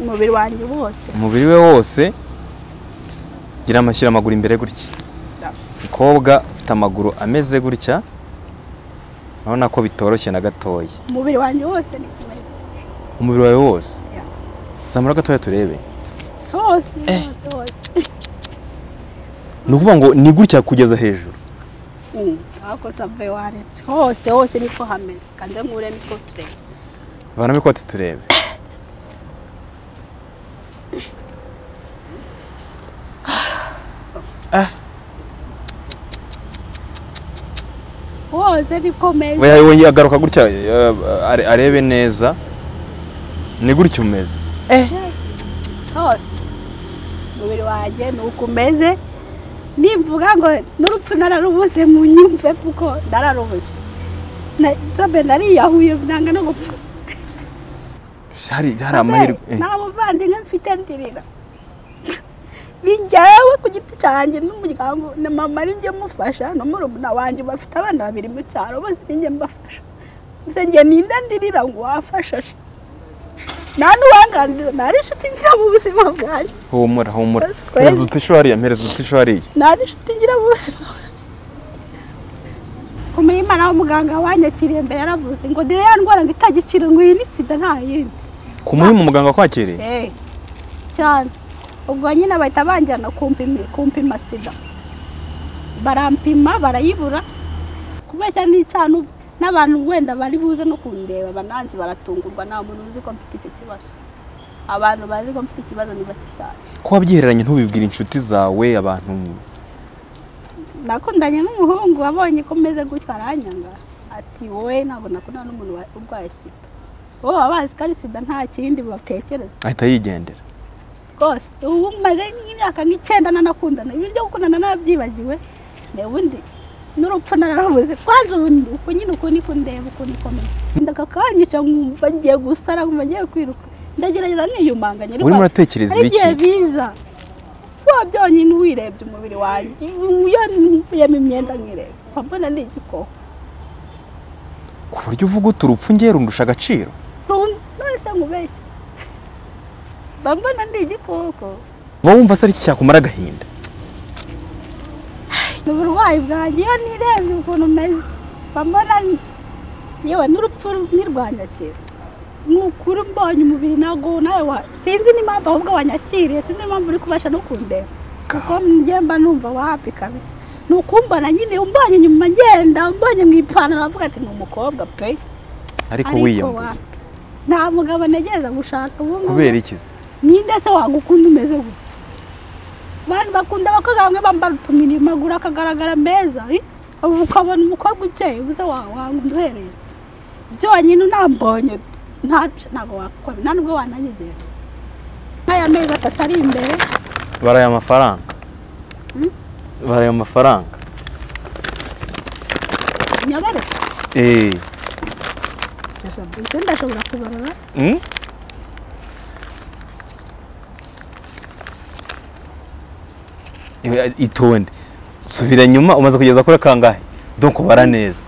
umubiri wanjye wose umubiri we wose gira amashyira amaguru imbere gutya umukobwa ufite amaguru ameze gutya urabona ko bitoroshye na gatoya umubiri wanjye wose ni kumeza umubiri wawe wose Yeah. zamura gatoya turebe hose hose hose ni ukuvuga ngo ni gutya kugeza hejuru Mm, ako save waretse hose hose niko hameze kandi nkure niko tureba vanamo ikoti turebe hose niko meze Oya, oya, agaruka gutya eh, are- arebe neza ni gutya umeze hose umubiri wanjye ni uko umeze nivuga ngo n'urupfu nararubuze mu nyumve kuko nararubuze Na- nzobe nariyahuye nanga no gupfa hari hari amahirwe eh. nta muvandimwe mfite ndirira ni njyewe ku giti cyanjye n'umuryango na mama ari njye mufasha na murumuna wanjye bafite abana babiri mu cyaro bose ni njye mbafasha nse njye ninde ndirira ngo wafasha se? nta n'uwanganira ntari inshuti ngira mu buzima bwanjye humura humura That's crazy. mpereza utisho hariya mpereza utisho hariya nta n'inshuti ngira mu buzima bwanjye kumenya imana w'umuganga wanyakiriye mbere yaravuze ngo ndire ya ndwara ngo itagikira ngo iyi ni sida nta yindi ku muhimu muganga wakwakiriye Eh, cyane ubwo nyine bahita banjyana kumpima- kumpima sida barampima barayibura kubeshya n'icyana ubu. n'abantu wenda bari buze no kundeba bananzi baratungurwa nta muntu uzi ko mfite icyo kibazo abantu bazi ko mfite ikibazo ni bake cyane ko wabyihereranye ntubibwire inshuti zawe abantu nakundanye n'umuhungu abonye ko meze gutya aranyanga ati wowe ntabwo nakundana n'umuntu wa- urwaye sida wowe baba bazi ko ari sida nta kindi batekereza ahita yigendera rwose ubu maze nk'imyaka nk'icyenda nanakundana ibi byo gukundana narabyibagiwe ubundi n'urupfu nararubuze kwanza ubu ni- uku nyine uku niko ndeba uku niko meze ndaka kanyica nkumva ngiye gusara nkumva ngiye kwiruka ndagerageza niyumanganya urimo uratekereza hari ibiki igihe biza wa byonyine wirebye umubiri wanjye iyo nkuyemo imyenda nkireba mba mbona ni igikoko ku buryo uvuga uti urupfu ngiye rundusha agaciro Run- nonese nkubeshye mba mbona ndi igikoko wowe wumva se ari iki cyakumara agahinda uburwayi bwanjye iyo nirebye ukuntu umeze mba mbona ni- yewe n'urupfu ntirwanyakira ni ukuri mbonye umubiri ntabwo nawe wa sinzi n'impamvu ahubwo wanyakiriye sinzi n'impamvu uri kubasha no kundeba kuko njye mba numva wapi kabisa ni ukumbona nyine umbonye inyuma ngenda umbonye mu ipantaro bavuga ati ni umukobwa pe ariko wiyambuye wapi? nta mugabo ntegereza gushaka ubu ngubu kubera iki se ninde se wagukunda umeze gutya abantu bakunda abakobwa bamwe bambara utumini maguru akagaragara meza eh? ubu ukabona umukobwa ukeye ubuze wa- wanga uduhereye byonyine unambonye ntac- ntabwo wakora nta nubwo wananyegera nk'aya mezi atatu ari imbere baraye amafaranga baraye amafaranga nyobere eh ese ndashobora kubarura Mm? Iwe- itonde subira nyuma umaze kugeza kuri kangahe donc bara neza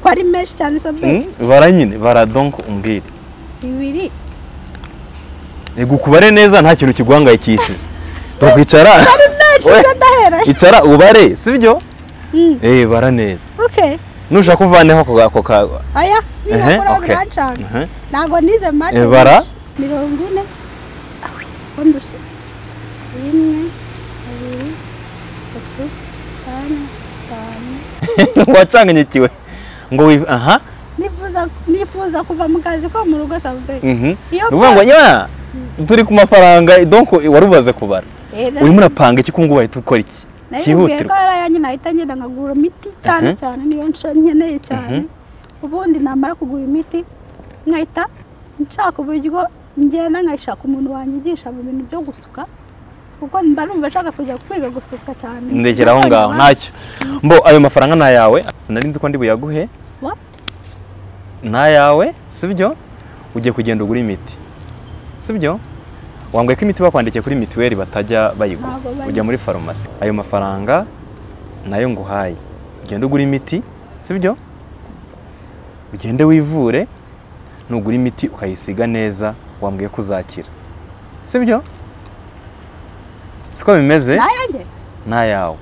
ko ari menshi cyane sabe Mm? bara nyine bara donc umbwire ibiri ego kubare neza nta kintu kiguhangayikishije donc icara menshi We- se ndahereye icara ubare sibyo Mm. eh bara neza okay nushaka uvaneho ako ako ka aya Ehe, nizakora okay. birancanga Ehe. ntabwo nize mate Ibara? mirongo ine awi ko ndushye rimwe kabiri gatatu kane gatanu wacanganyikiwe ngo wi aha nifuza nifuza kuva mu kazi ko mu rugo sabe mhm Iyo ni ukuvuga ngo pa- nywa turi ku mafaranga donc warubaze kubara urimo urapanga iki ko ngo wahita ukora iki nayibwiye ko cyihutirwa yari ayanye nahita ngenda nkagura imiti cyane Mhm. cyane niyo nshya nkeneye cyane ubundi namara kugura imiti nkahita nshaka uburyo ngenda nkayishaka umuntu wanyigisha mu bintu byo gusuka kuko mba numva nshaka kujya kwiga gusuka cyane ndekera aho ngaho Nabonye ntacyo mbo ayo mafaranga ni ayawe sinari nzi ko ndi buyaguhe abantu- What? ni ayawe sibyo ugiye kugenda ugura imiti sibyo wambwiye ko imiti bakwandikiye kuri mituweli batajya bayigura Ntabwo bayi- ujya muri farumasi ayo mafaranga nayo nguhaye ugenda ugura imiti sibyo ugende wivure nugura imiti ukayisiga neza wambwiye ko uzakira sibyo siko bimeze nayanjye ntayawe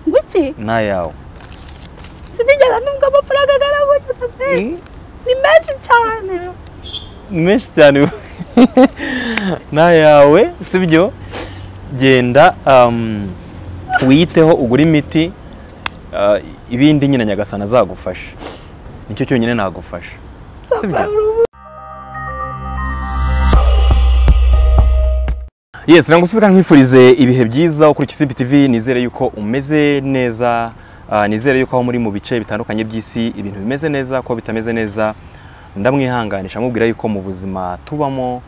nguki ntayawe sinigeze numva amafaranga agaragara pe ni menshi cyane menshi cyane ntayawe sibyo genda um, wiyiteho ugure imiti uh, ibindi nyine nyagasana azagufasha nicyo cyonyine nagufasha sibyo Yes, nagusubika nkwifurize ibihe byiza ukurikiza Simbi TV nizere yuko umeze neza ah, nizere yuko aho muri mu bice bitandukanye by'isi ibintu bimeze neza ko bitameze neza ndamwihanganisha mubwira yuko mu buzima tubamo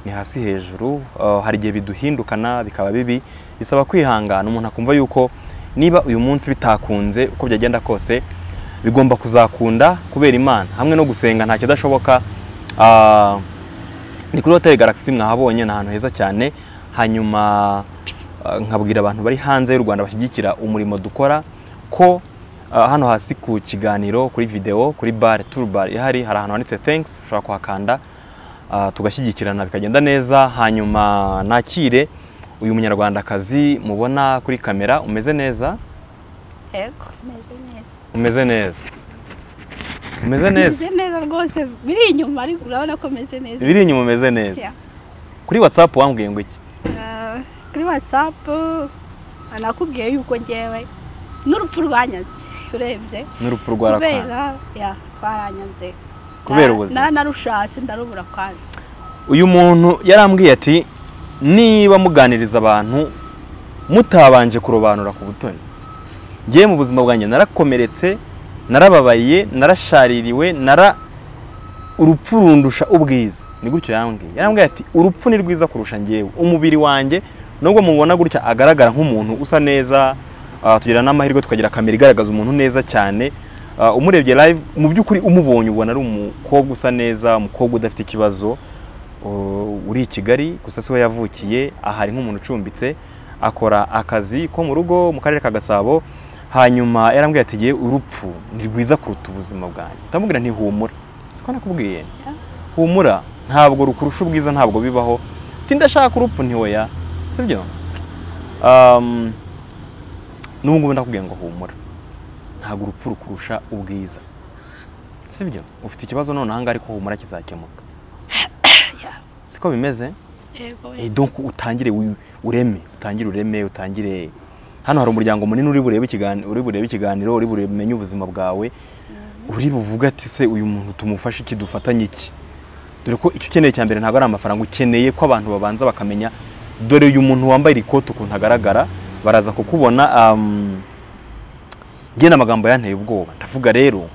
ni hasi hejuru ah, hari igihe biduhindukana bikaba bibi bisaba kwihangana umuntu akumva yuko niba uyu munsi bitakunze uko byagenda kose bigomba kuzakunda kubera Imana hamwe no gusenga ntacyo dashoboka ah, ni kuri hoteli Galaxy mwahabonye ni ahantu heza cyane hanyuma eh, nkabwira abantu bari hanze y'u Rwanda bashyigikira umurimo dukora ko eh, hano hasi ku kiganiro kuri video kuri bar tour bar ihari hari ahantu handitse thanks ushobora kuhakanda ah, tugashyigikirana bikagenda neza hanyuma nakire uyu munyarwandakazi mubona kuri kamera umeze neza yego meze neza umeze neza umeze neza meze neza rwose biri inyuma ariko urabona ko meze neza biri inyuma umeze neza Yeah. kuri whatsapp wambwiye ngo iki Ah, kuri watsapu nakubwiye yuko ngewe n'urupfu rwanyanze urebye n'urupfu kubera rwarakana ya rwaranyanze kubera Na- ubuzima. na- narushatse ndarubura kwanze uyu muntu yarambwiye ati niba muganiriza abantu mutabanje kurobanura ku butoni ngewe mu buzima bwanjye narakomeretse narababaye narashaririwe nara urupfu rundusha ubwiza ni gutyo yambwiye yarambwiye ati urupfu ni rwiza kurusha ngewe umubiri wanjye nubwo mubona gutya agaragara nk'umuntu usa neza ah, tugira n'amahirwe tukagira kamera igaragaza umuntu neza cyane Ah, umurebye live mu by'ukuri umubonye ubona ari umukobwa usa neza umukobwa udafite ikibazo Uh, uri i Kigali gusa siho yavukiye aha ari nk'umuntu ucumbitse akora akazi ko mu rugo mu karere ka Gasabo hanyuma yarambwiye ati "Yewe, urupfu ni rwiza kuruta ubuzima bwanjye ndamubwira nti humura siko nakubwiye humura ntabwo rukurusha ubwiza ntabwo bibaho ati ndashaka urupfu ntiweya sibyo um, n'ubu ngubu ndakubwiye ngo humura ntabwo urupfu rukurusha ubwiza sibyo ufite ikibazo none ahangaha ariko humura kizakemuka siko bimeze yego Eh, donc utangire wi- ureme utangire ureme utangire hano hari umuryango munini uri burebe ikiganiro uri burebe ikiganiro uri bumenye ubuzima bwawe uri buvuga ati se uyu muntu tumufashe iki dufatanye iki dore ko icyo ukeneye cya mbere ntabwo ari amafaranga ukeneye ko abantu babanza bakamenya dore uyu muntu wambaye iri kote ukuntu agaragara baraza kukubona um, njye ni amagambo yanteye ubwoba ndavuga rero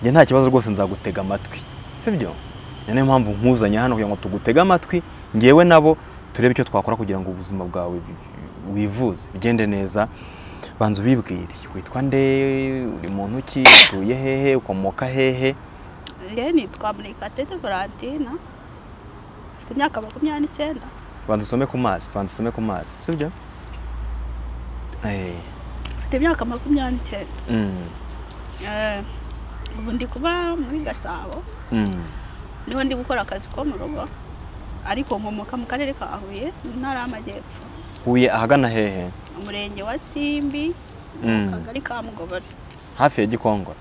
njye nta kibazo rwose nzagutega amatwi sibyo ni nayo mpamvu nkuzanye hano kugira ngo tugutege amatwi ngewe nabo turebe icyo twakora kugira ngo ubuzima bwawe bi- wivuze bigende neza banza ubibwire witwa nde uri muntu ki utuye hehe ukomoka hehe rero nitwa murekatete valentina mfite imyaka makumyabiri n'icyenda banza usome ku mazi banza usome ku mazi sibyo Eh, mfite imyaka makumyabiri n'icyenda mm, Eh, ubu ndi kuba muri gasabo mm, niho ndi gukora akazi ko mu rugo ariko nkomoka mu karere ka huye mu ntara y'amajyepfo huye ahagana hehe umurenge wa simbi Mm. akagari ka mugobero hafi ya gikongoro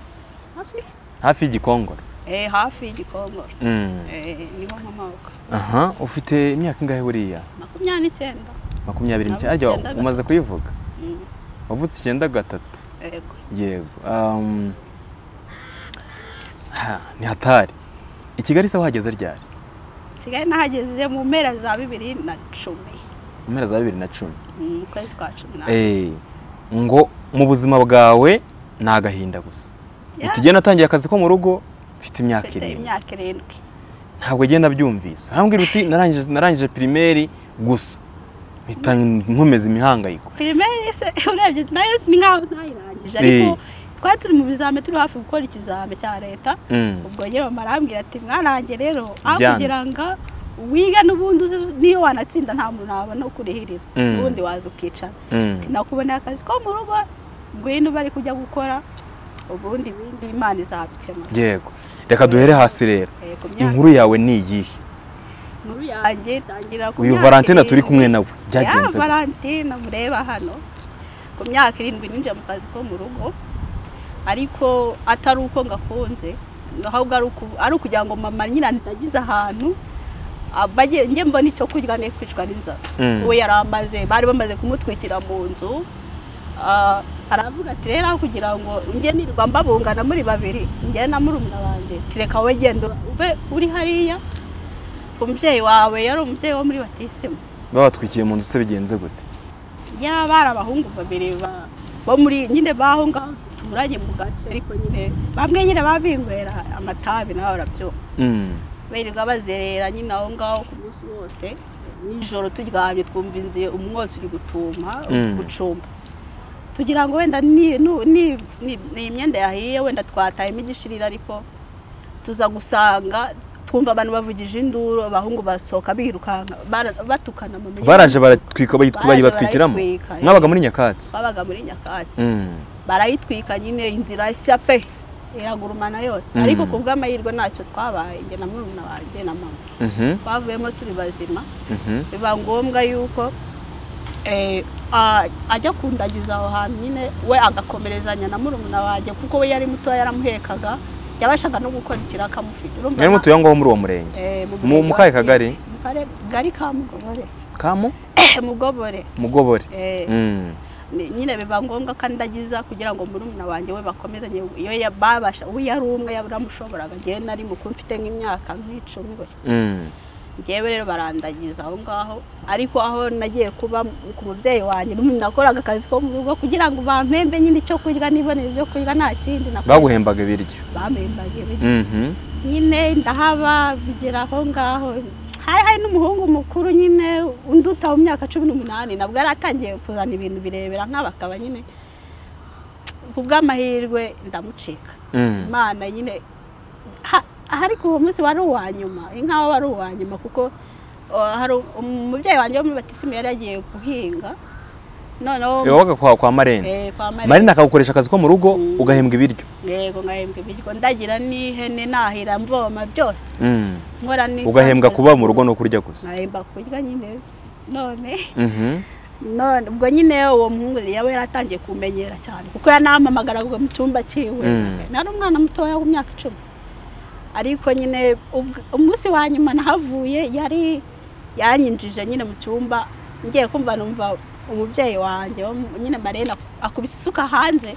hafi hafi y'igikongoro Eh, hafi y'igikongoro Mm. Eh, niho nkomoka aha ufite imyaka ingahe buriya makumyabiri n'icyenda makumyabiri Navutse n'icyenda arya icyenda gatatu. umaze kuyivuga Mm, wavutse icyenda gatatu yego yego um, ha, ni hatari i kigali se wahageze ryari kigali nahageze mu mpera za bibiri na cumi mu mpera za bibiri na cumi Mm, mu kwezi kwa cumi na Eh, ngo mu buzima bwawe ni agahinda gusa Yeah. utigenda natangiye akazi ko mu rugo mfite imyaka mfite irindwi imyaka irindwi ntabwo agenda byumvise urambwira uti narangije narangije pirimeri gusa mpita nkomeza imihangayiko pirimeri se urebye nayo ni nkaho ntayirangije ariko Eh. twari turi mu bizame turi hafi gukora ikizame cya leta Mm. ubwo njye mama arambwira ati mwarange rero aho Byanze. kugira ngo wiga n'ubundi uzi niyo wanatsinda nta muntu wabona ukurihirira Mm. ubundi waza ukicara Mm. nakuboneye akazi ko mu rugo ngwino bari kujya gukora ubundi bindi imana izabikemura yego reka duhere hasi rero Eh, ku myaka- inkuru yawe ni iyihe inkuru yanjye tangira ku uyu myaka valentine irindwi. turi kumwe nawe ya byagenze gute? valentine mureba hano ku myaka irindwi ninjira mu kazi ko mu rugo ariko atari uko ngakunze ahubwo ari uku- ari ukugira ngo mama nyina ntagize ahantu aba agiye- njye mbona icyo kurya ne kwicwa n'inzara Mm. we yari amaze bari bamaze kumutwikira mu nzu Ah, aravuga ati rero aho kugira ngo njye nirwa mbabungana muri babiri njye na murumuna wanjye reka wowe genda ube uri hariya umubyeyi wawe yari umubyeyi wo muri batisimu babatwikiye mu nzu se bigenze gute yaba ari abahungu babiri ba- bo muri nyine baho ngaho duturanye mu gace ariko nyine bamwe nyine baba binywera amatabi nawe barabyo Mm. birirwa bazerera nyine aho ngaho ku munsi wose nijoro turyamye twumva inzu umwotsi uri gutuma uri Mm. gucumba tugira ngo wenda ni nu- ni ni- ni imyenda yahiye wenda twatayemo igishirira ariko tuza gusanga twumva abantu bavugije induru abahungu basohoka birukanka bara- batukana mu muryango baraje baratwika bayitw- Baraje bayibatwikiramo barayitwika, eh. mwabaga muri nyakatsi babaga muri nyakatsi Mm. barayitwika nyine inzira nshya pe iragurumana yose Mm. ariko ku bw'amahirwe ntacyo twabaye njye na murumuna wanjye na mama Mhm, twavuyemo turi bazima mhm. biba ngombwa yuko eh, a- ajya kundagiza aho hantu nyine we agakomerezanya na murumuna wanjye kuko we yari muto yaramuhekaga yabashaga no gukora ikiraka akamufite urumva mwari na- mutuye aho ngaho muri uwo murenge eh, mu- murenge mu wa kahe Sine. kagari? Mu kare- kagari ka mugobore kamu mugobore mugobore eh, Mm. Ni- nyine biba ngombwa ko andagiza kugira ngo murumuna wanjye we bakomezanye iyo ya- babasha we yari umwe yaramushoboraga njyewe nari mukuru mfite nk'imyaka nk'icumi gutya Mm. njyewe rero barandagiza aho ngaho ariko aho nagiye kuba ku mubyeyi wanjye n'umuntu nakoraga akazi ko mu rugo kugira ngo bampembe nyine icyo kurya nibonere ibyo kurya nta kindi nakoraga baguhembaga ibiryo bampembaga ibiryo. Mhm. nyine ndahaba bigera aho ngaho hari hari n'umuhungu mukuru nyine unduta mu myaka cumi n'umunani nabwo yari atangiye kuzana ibintu birebera nk'abakaba nyine ku bw'amahirwe ndamucika Mm. imana nyine ha- ariko uwo munsi wari uwa nyuma nk'aho wari uwa nyuma kuko uh, hari umubyeyi wanjye wo muri batisimu yari yagiye guhinga noneho Iyo wabaga kwa kwa marene eh, kwa Marina. marene akagukoresha akazi ko mu rugo Mm. ugahembwa ibiryo yego ngahembwa ibiryo ndagira n'ihene nahira mvoma byose Mm. nkora ni ugahembwa kuba mu rugo no kurya gusa nahemba kurya nyine none Mhm. none ubwo nyine uwo muhungu yaba yaratangiye kumenyera cyane kuko yanampamagaraga mu cyumba cyiwe Mm. nari umwana mutoya w'imyaka icumi ariko nyine ubw- umunsi wa nyuma nahavuye yari yanyinjije nyine mu cyumba ngiye kumva numva umubyeyi wanjye wo mu- nyine marene ak- akubise isuka hanze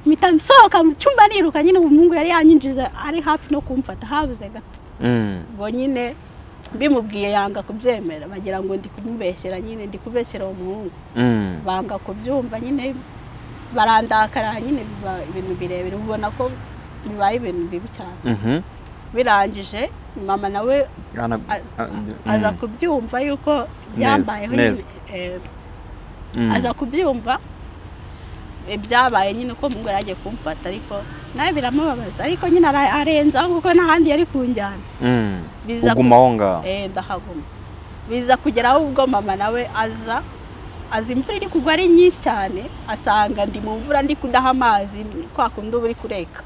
mpita nsohoka mu cyumba niruka nyine uwo muhungu yari yanyinjije ari hafi no kumfata habuze gato Mm. ubwo nyine mbimubwiye yanga kubyemera bagira ngo ndi kumubeshyera nyine ndi kubeshyera uwo muhungu Mm. banga kubyumva nyine barandakara nyine biba ibintu birebire ubona ko bibaye ibintu bibi cyane Mhm. birangije mama nawe Ana- a- a- aza mm. kubyumva yuko byambayeho neza. nyine, eh, Mm. aza kubyumva eh, byabaye nyine ko mungu yari agiye kumfata ariko nawe biramubabaza ariko nyine ara- arenzaho kuko n'ahandi yari kunjyana Mm. biza uguma aho ngaho eh ndahaguma biza kugeraho ubwo mama nawe aza aza imvura iri kugwa ari nyinshi cyane asanga ndi mu mvura ndi kudaha amazi kwa kundi uba uri kureka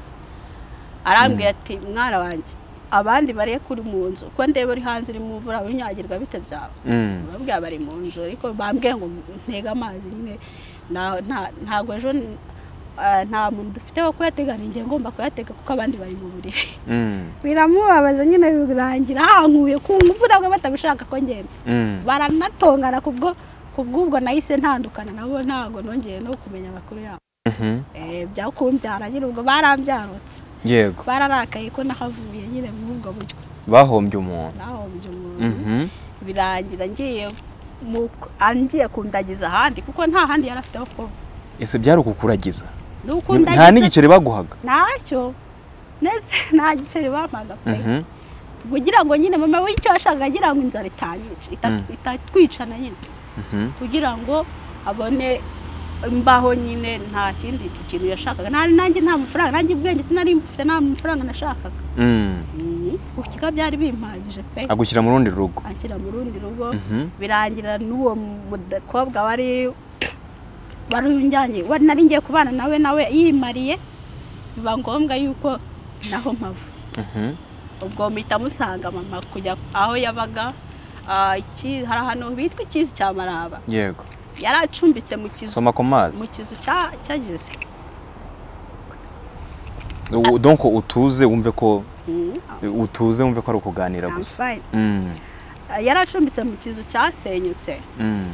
arambwira ati mwana wanjye abandi bareka uri mu nzu ko ndeba uri hanze uri mu mvura unyagirwa bite byawe Mm. babwira bari mu nzu ariko bambwiye ngo ntege amazi nyine nta- nta- ntabwo ejo n- ah, nta muntu dufite wo kuyatega ninjye ngomba kuyatega kuko abandi bari mu buriri Mm. biramubabaza nyine birangira hankuye ku mvura bwe batabishaka ko ngenda Mm. baranatongana kubwo kubw'ubwo nahise ntandukana nabo ntabwo nongeye no kumenya amakuru yabo Mhm. Eh, byakumbyara nyine ubwo barambyarutse yego bararakaye ko nahavuye nyine muri ubwo buryo bahombye umuntu nahombye umuntu Mhm. birangira ngiye mu- ah, ngiye kundagiza ahandi kuko nta handi yari afite ho kuba ese byari ukukuragiza n'ukundagiza nta n'igiceri baguhaga ntacyo ndetse nta giceri bampaga pe Mhm. kugira ngo nyine mama w'icyo yashakaga agira ngo inzara itanyica ita- Mm. itatwicana nyine Mhm. kugira ngo abone imbaho nyine nta kindi kintu yashakaga nari nanjye nta mafaranga nanjye ubwenge sinari mfite nta mafaranga nashakaga Mm. ukika byari bimpagije pe agushyira mu rundi rugo anshyira mu rundi rugo Mhm. birangira n'uwo mukobwa wari wari unjyanye wari nari ngiye kubana nawe nawe yimariye biba ngombwa yuko naho mpava Mhm. ubwo mpita musanga mama kujya aho yabaga ah, iki- hari ahantu bitwa ikizi cya maraba yego yari acumbitse mu kizu soma ku mazi mu kizu cya- cyagize U- donc utuze wumve ko Mm, utuze wumve ko ari ukuganira I'm gusa fine. Mm, Ah, yari acumbitse mu kizu cyasenyutse mm.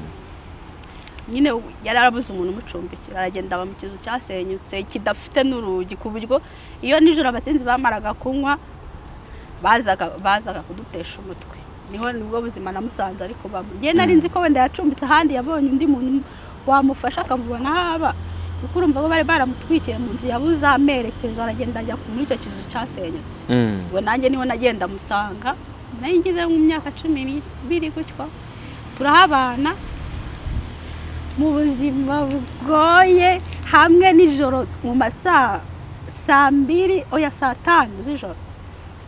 nyine yari arabuze umuntu umucumbikira aragenda aba mu kizu cyasenyutse kidafite n'urugi ku buryo iyo nijoro abasinzi bamaraga kunywa bazaga bazaga kudutesha umutwe niho nibwo buzima namusanze ariko bamwe njye nari nzi ko wenda yacumbitse ahandi yabonye undi muntu wamufasha akamubona aho aba kuko urumva bo bari baramutwikiye mu nzu yabuze amerekezo aragenda ajya muri icyo kizu cyasenyutse Mm. ubwo nanjye niho nagenda musanga nayo ngeze mu myaka cumi n'ibiri gutyo turahabana mu buzima bugoye hamwe nijoro mu masaa saa mbiri oya saa tanu z'ijoro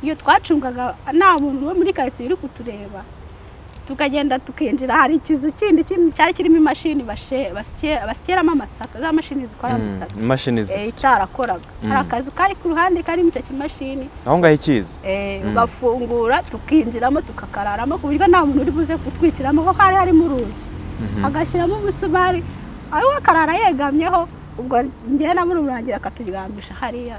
iyo twacungaga nta muntu wo muri karitsiye uri kutureba tukagenda tukinjira hari ikizu kindi kim- cyari kirimo imashini bashe- basye- basiteramo amasaka za mashini zikora Mm. amasaka imashini eh, zisya itarakoraga hari Mm. akazu kari ku ruhande karimo icyo kimashini aho ngaho ikizi Eh, Mm. ugafungura tukinjiramo tukakararamo ku buryo nta muntu uri buze kutwikiramo aho hari harimo urugi Mhm. agashyiramo umusumari aho akarara yegamyeho ubwo njyewe na murumuna wanjye akaturyamisha hariya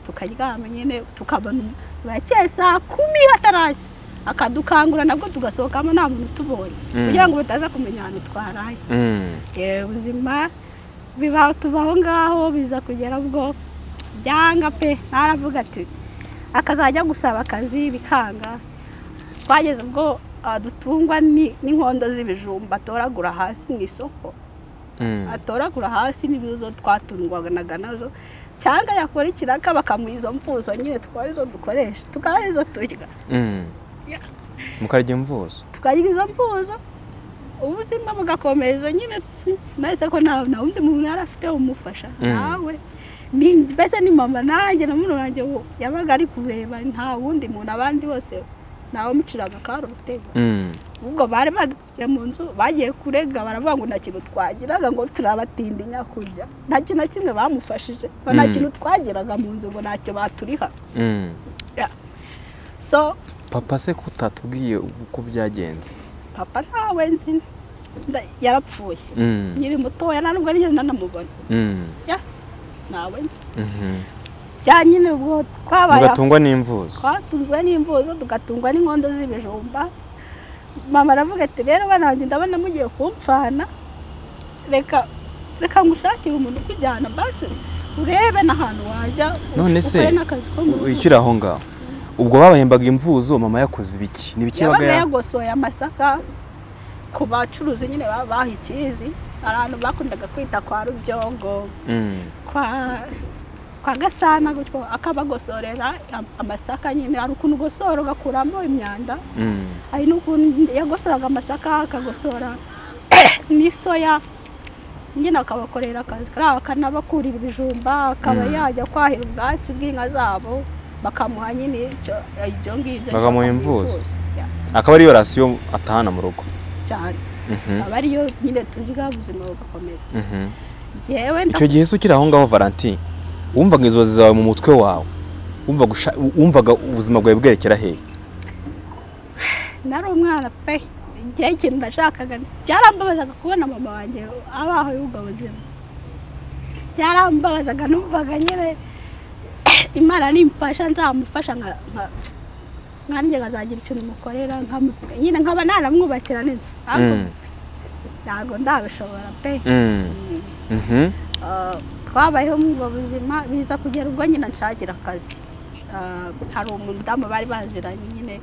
tukaryama nyine tukabona umu- burakeye saa kumi ataracya akadukangura nabwo tugasohokamo nta muntu utubonye Mm. kugira ngo bataza kumenya ahantu twaraye Mm. Eh, ubuzima bibaho tubaho ngaho biza kugera ubwo byanga pe ntaravuga ati akazajya gusaba akazi bikanga twageze ubwo ah, dutungwa ni- n'inkondo z'ibijumba atoragura hasi mu isoko Mm. atoragura hasi n'izo twatungwanaga nazo cyangwa yakora ikiraka bakamuha izo mfuzo nyine tukaba arizo dukoresha tukaba arizo turya Mm. Ya. mukarya imvuzo tukarya izo mvuzo ubuzima bugakomeza nyine mbese ko nta nta wundi muntu yari afite umufasha Mm. nawe ni mbese ni mama nanjye na murumuna wanjye ubu yabaga ari kureba nta wundi muntu abandi bose ntawamuciraga karutego Mm. ubwo bari badutuye mu nzu bagiye kurega baravuga ngo nta kintu twagiraga ngo turabatindinya kurya nta kintu na kimwe bamufashije ngo nta Mm. kintu twagiraga mu nzu ngo ntacyo baturiha Mm. so papa se ko utatubwiye uko byagenze papa ntawe nzi nda- yarapfuye Mm. nkiri mutoya nta nubwo nigeze nanamubona Mm. ntawe nzi Mhm. bya nyine ubwo twabaye aho. mugatungwa n'imvuzo twatunzwe n'imvuzo tugatungwa n'inkondo z'ibijumba mama aravuga ati rero bana banjye ndabona mugiye kumfana reka reka ngushakire umuntu ukujyana basi urebe n'ahantu wajya None se, ukore n'akazi ko mu rugo." ikiri aho ngaho ubwo babahembaga imvuzo mama yakoze ibiki ni ibiki yabaga yabaga ya- yagosoye amasaka ku bacuruzi nyine baba baha ikizi abantu bakundaga kwita kwa rubyongo Mm. kwa kwa gasana gutyo akabagosorera am- amasaka nyine hari ukuntu ugosora ugakuramo imyanda Mm. hari n'ukuntu yagosoraga amasaka akagosora n'isoya nyine akabakorera akazi kariya akanabakurira ibijumba akaba Mm. yajya kwahira ubwatsi bw'inka zabo bakamuha nyine icyo ibyo ngibyo Bakamuha imvuzo. imvuzo Ya, akaba ariyo rasiyo atahana mu rugo cyane Mhm. aba ariyo nyine turya ubuzima bugakomeza Mhm. njyewe icyo gihe se ukiri aho ngaho valentin wumvaga inzozi zawe mu mutwe wawe wumvaga usha- wumvaga ubuzima bwawe bwerekera hehe nari umwana pe igihe ikintu nashakaga byarambabazaga kubona mama wanjye abaho y'ubwo buzima byarambabazaga numvaga nyine imana nimfasha nzamufasha nka- nka- nanjye nkazagira ikintu mukorera nkamu- nyine nkaba naramwubakira n'inzu ariko Mm. ntabwo ndabishobora pe Mm. Mhm. Ah, twabayeho mu ubwo buzima biza kugera ubwo nyine nshakira akazi Ah, hari umudamu bari baziranye nyine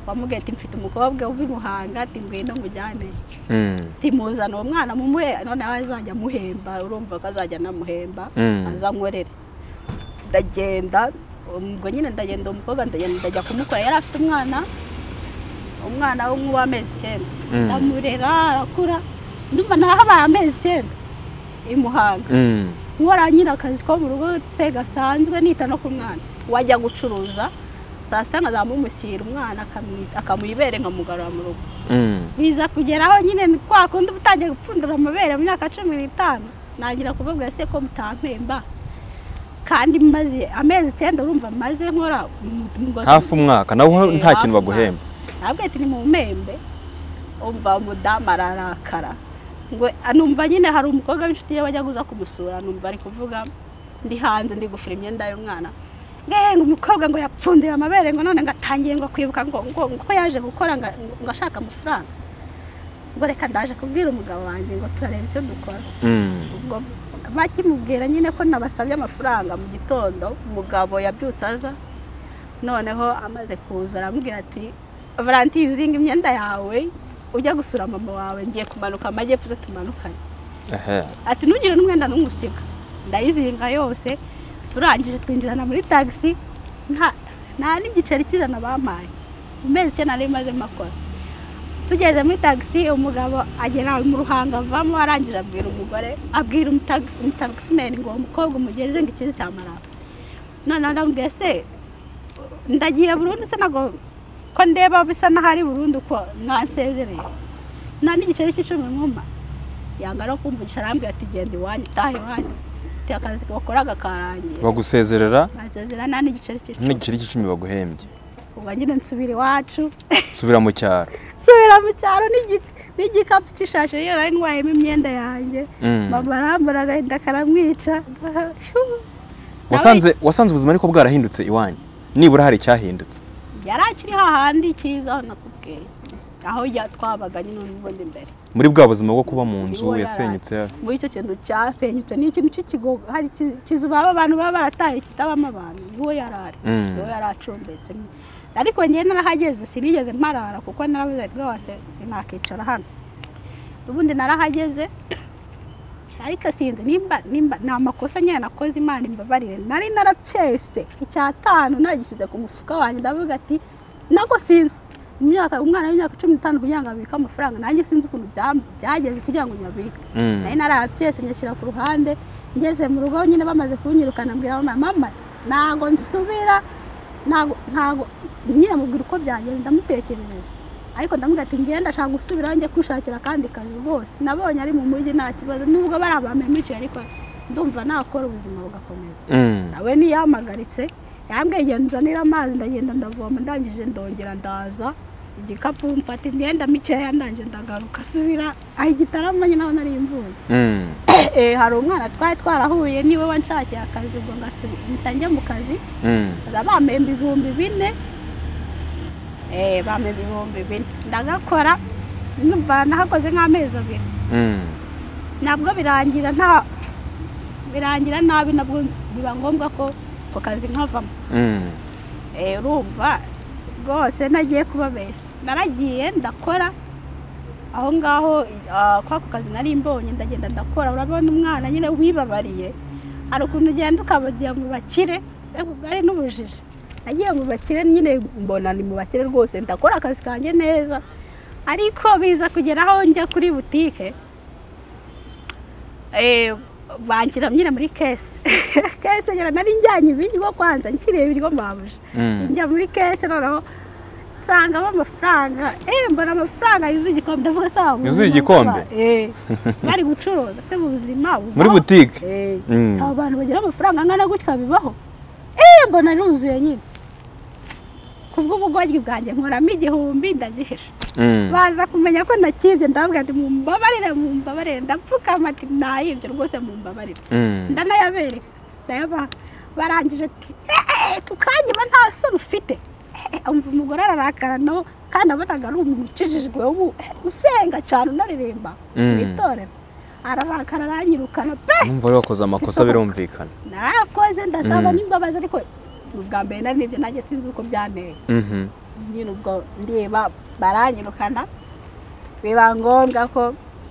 wamubwiye ati mfite umukobwa w'imuhanga ati ngwino ngujyane Mm. ati muzana uwo mwana mumuhe noneho azajya amuhemba urumva ko azajya anamuhemba Mm. aza ankorere ndagenda ubwo nyine ndagenda uwo mukobwa ndagenda ndajya kumukora yari afite umwana umwana w'umwe w'amezi icyenda Mm. ndamurera arakura ndumva narahabaye amezi icyenda i Muhanga Mm. nkora nyine akazi ko mu rugo pe gasanzwe nita no ku mwana wajya gucuruza saa sita nkazamumushyira umwana akamwi- akamwibere nkamugarura mu rugo Mm. biza kugeraho nyine ni kwa kundi uba utangiye gupfundura amabere mu myaka cumi n'itanu nangira kubabwira se ko mutampemba kandi maze amezi icyenda urumva maze nkora mu- mu- hafi umwaka nawe Eh, nta kintu hafi baguhemba ntabwo ati ni mu mpembe umva umudamu ararakara ngo numva nyine hari umukobwa w'inshuti ye wajya kuza kumusura numva ari kuvuga ndi hanze ndi gufura imyenda y'umwana ngo umukobwa ngo yapfundiye amabere ngo none ngo atangiye ngo kwibuka ngo ngo ko yaje gukora ngo ngo ashaka amafaranga ngo reka ndaje kubwira umugabo wanjye ngo turareba icyo dukora ubwo bakimubwira nyine ko nabasabye amafaranga mu gitondo umugabo yabyutse aza noneho amaze kuza arambwira ati valantiye uzinga imyenda yawe ujya gusura mama wawe ngiye kumanuka amajyepfo uze tumanukane ati ntugire n'umwenda n'umusika ndayizinga yose turangije twinjirana muri tagisi nta nta n'igiceri cy'ijana bampaye mu mezi icyenda nari maze makora tugeze muri tagisi umugabo agera mu ruhango avamo arangije abwira umugore abwira umutagisimeni ngo uwo mukobwa umugeze ngo ikizi cyamarara none arambwiye se ndagiye burundu se ntabwo ko ndeba bisa n'aho ari burundu ko mwansezereye nta n'igiceri cy'icumi nkuma yanga no kumvugisha arambwira ati genda iwanyu utaha iwanyu ati akazi wakoraga karangiye bagusezerera basezera nta n'igiceri cy'icumi n'igiceri cy'icumi baguhembye ubwo nyine nsubira iwacu subira mu cyaro nsubira mu cyaro n'igi- n'igikapu cy'ishashi rero nari ntwayemo imyenda yanjye Mm. mama arambura agahinda karamwica wasanze wasanze ubuzima ariko bwarahindutse iwanyu nibura hari icyahindutse yari akiri hahandi cyiza aho nakubwiye aho ya- twabaga nyine ubundi mbere muri bwa buzima bwo kuba mu nzu Nibo yasenyutse muri icyo kintu cyasenyutse ni ikintu cy'ikigo hari ki- kizu baba abantu baba barataye kitabamo abantu niho yari ari Mm. niho yari acumbitse ariko njyewe narahageze sinigeze mparara kuko narabuze ati rwose sinakicara hano ubundi narahageze ariko sinzi nimba nimba ni amakosa nyine nakoze imana imbabarire nari naracyese icyatanu nagishyize ku mufuka wanjye ndavuga ati nabwo sinzi imyaka umwana w'imyaka cumi n'itanu kugira ngo abike amafaranga nanjye sinzi ukuntu bya- byageze kugira ngo nyabike Mm. nari narabyese nyashyira ku ruhande ngeze mu rugo nyine bamaze kunyirukana mbwira mama mama ntago nsubira ntago ntago nyine mubwira uko byagenze ndamutekerereza ariko ndamubwira ati ngenda ashaka gusubiraho njye kwishakira akandi kazi rwose nabonye ari mu mujyi nta kibazo nubwo bari abamemiciye ariko ndumva nakora ubuzima bugakomeza Mm. nawe niyamagaritse yambwiye genda nzanira amazi ndagenda ndavoma ndangije ndongera ndaza igikapu mfata imyenda mikeya ndangije ndagaruka asubira aho igitaramo nyine aho nari mvuye Mm. Eh, hari umwana twari twarahuye niwe wanshakiye akazi ubwo ngasubi- mpita njya mu kazi Mm. baza bampemba ibihumbi bine Eh, bampemba ibihumbi bine ndagakora numva nahakoze nk'amezi abiri Mm. nabwo birangira nta birangira nabi nabwo biba ngombwa ko ako kazi nkavamo Mm. Eh, urumva rwose nagiye kubabeshya naragiye ndakora aho ngaho ah, kwa ako kazi nari mbonye ndagenda ndakora urabona umwana nyine wibabariye hari ukuntu ugenda ukabagira mu bakire ariko ari n'ubujiji nagiye mu bakire nyine mbona ni mu bakire rwose ndakora akazi kanjye neza ariko biza kugera aho njya kuri butike eh, banshyira nyine muri kese kese nyine nari njyanye ibiryo kwanza nkiriye ibiryo babuje Mm. njya muri kese noneho nsangamo amafaranga eh mbona amafaranga yuzuye igikombe ndavuga sawa mu buzima Yuzuye igikombe? bwa- eh bari gucuruza se mu buzima bubaho? muri butike eh Mm. aba bantu bagira amafaranga angana gutya bibaho eh mbona nuzuye nyine kubw'ubugoryi bwanjye nkoramo igihumbi ndagihesha Mm. baza kumenya ko nakibye ndababwira ati mumbabarire mumbabarire ndapfukama ati nayibye rwose mumbabarire Mm. ndanayabereka ndayabaha barangije ati eee tukanyiba nta soni ufite Eh, eh, umva umugore ararakara nawe kandi abonaga ari umuntu ukijijwe ubu eh, usenga cyane unaririmba Mm. mu itorero ararakara aranyirukana pe Numva wari wakoze amakosa Isohoka. birumvikana. narakoze ndasaba Mm. n'imbabazi ariko ni ubwa mbere nari nibyo nanjye sinzi uko byanteye Mhm. nyine ubwo ndeba baranyirukana biba ngombwa ko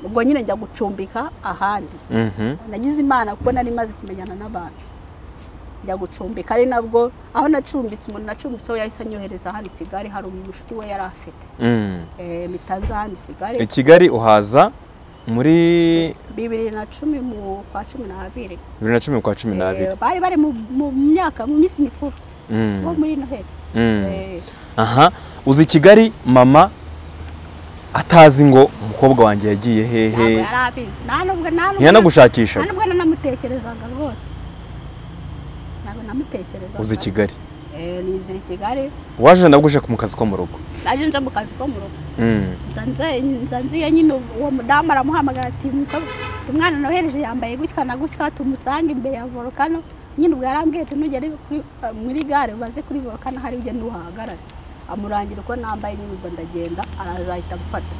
ubwo nyine njya gucumbika ahandi Mhm. nagize imana kuko nari maze kumenyana n'abantu njya gucumbika ari nabwo aho nacumbitse umuntu nacumbitseho yahise anyohereza hano i kigali hari umushuti we yari afite Mm. Eh, mpita nza hano i kigali I Kigali uhaza muri bibiri na cumi mu kwa cumi n'abiri bibiri na cumi kwa cumi n'abiri. Eh, bari bari mu mu myaka mu minsi mikuru Mm. nko muri noheli Mm. Eh, aha uzi i kigali mama atazi ngo umukobwa wanjye yagiye ntabwo hehe yari abizi nta nubwo nta nubwo- ntiyanagushakisha nta nubwo nanamutekerezaga rwose ntabwo namutekerezaga uzi i kigali nizira i kigali waje nabwo uje mu kazi ko mu rugo naje nja mu kazi ko mu rugo Mm. nza nje- nza nziye nyine uwo mudamu aramuhamagara ati "Muko- umwana nohereje yambaye gutya na gutya tumusange imbere ya volukano nyine ubwo yarambwiye ati nugere kuri- muri gare ubaze kuri volukano hari ugenda uhahagarare amurangira uko nambaye nyine ubwo ndagenda arazahita amfata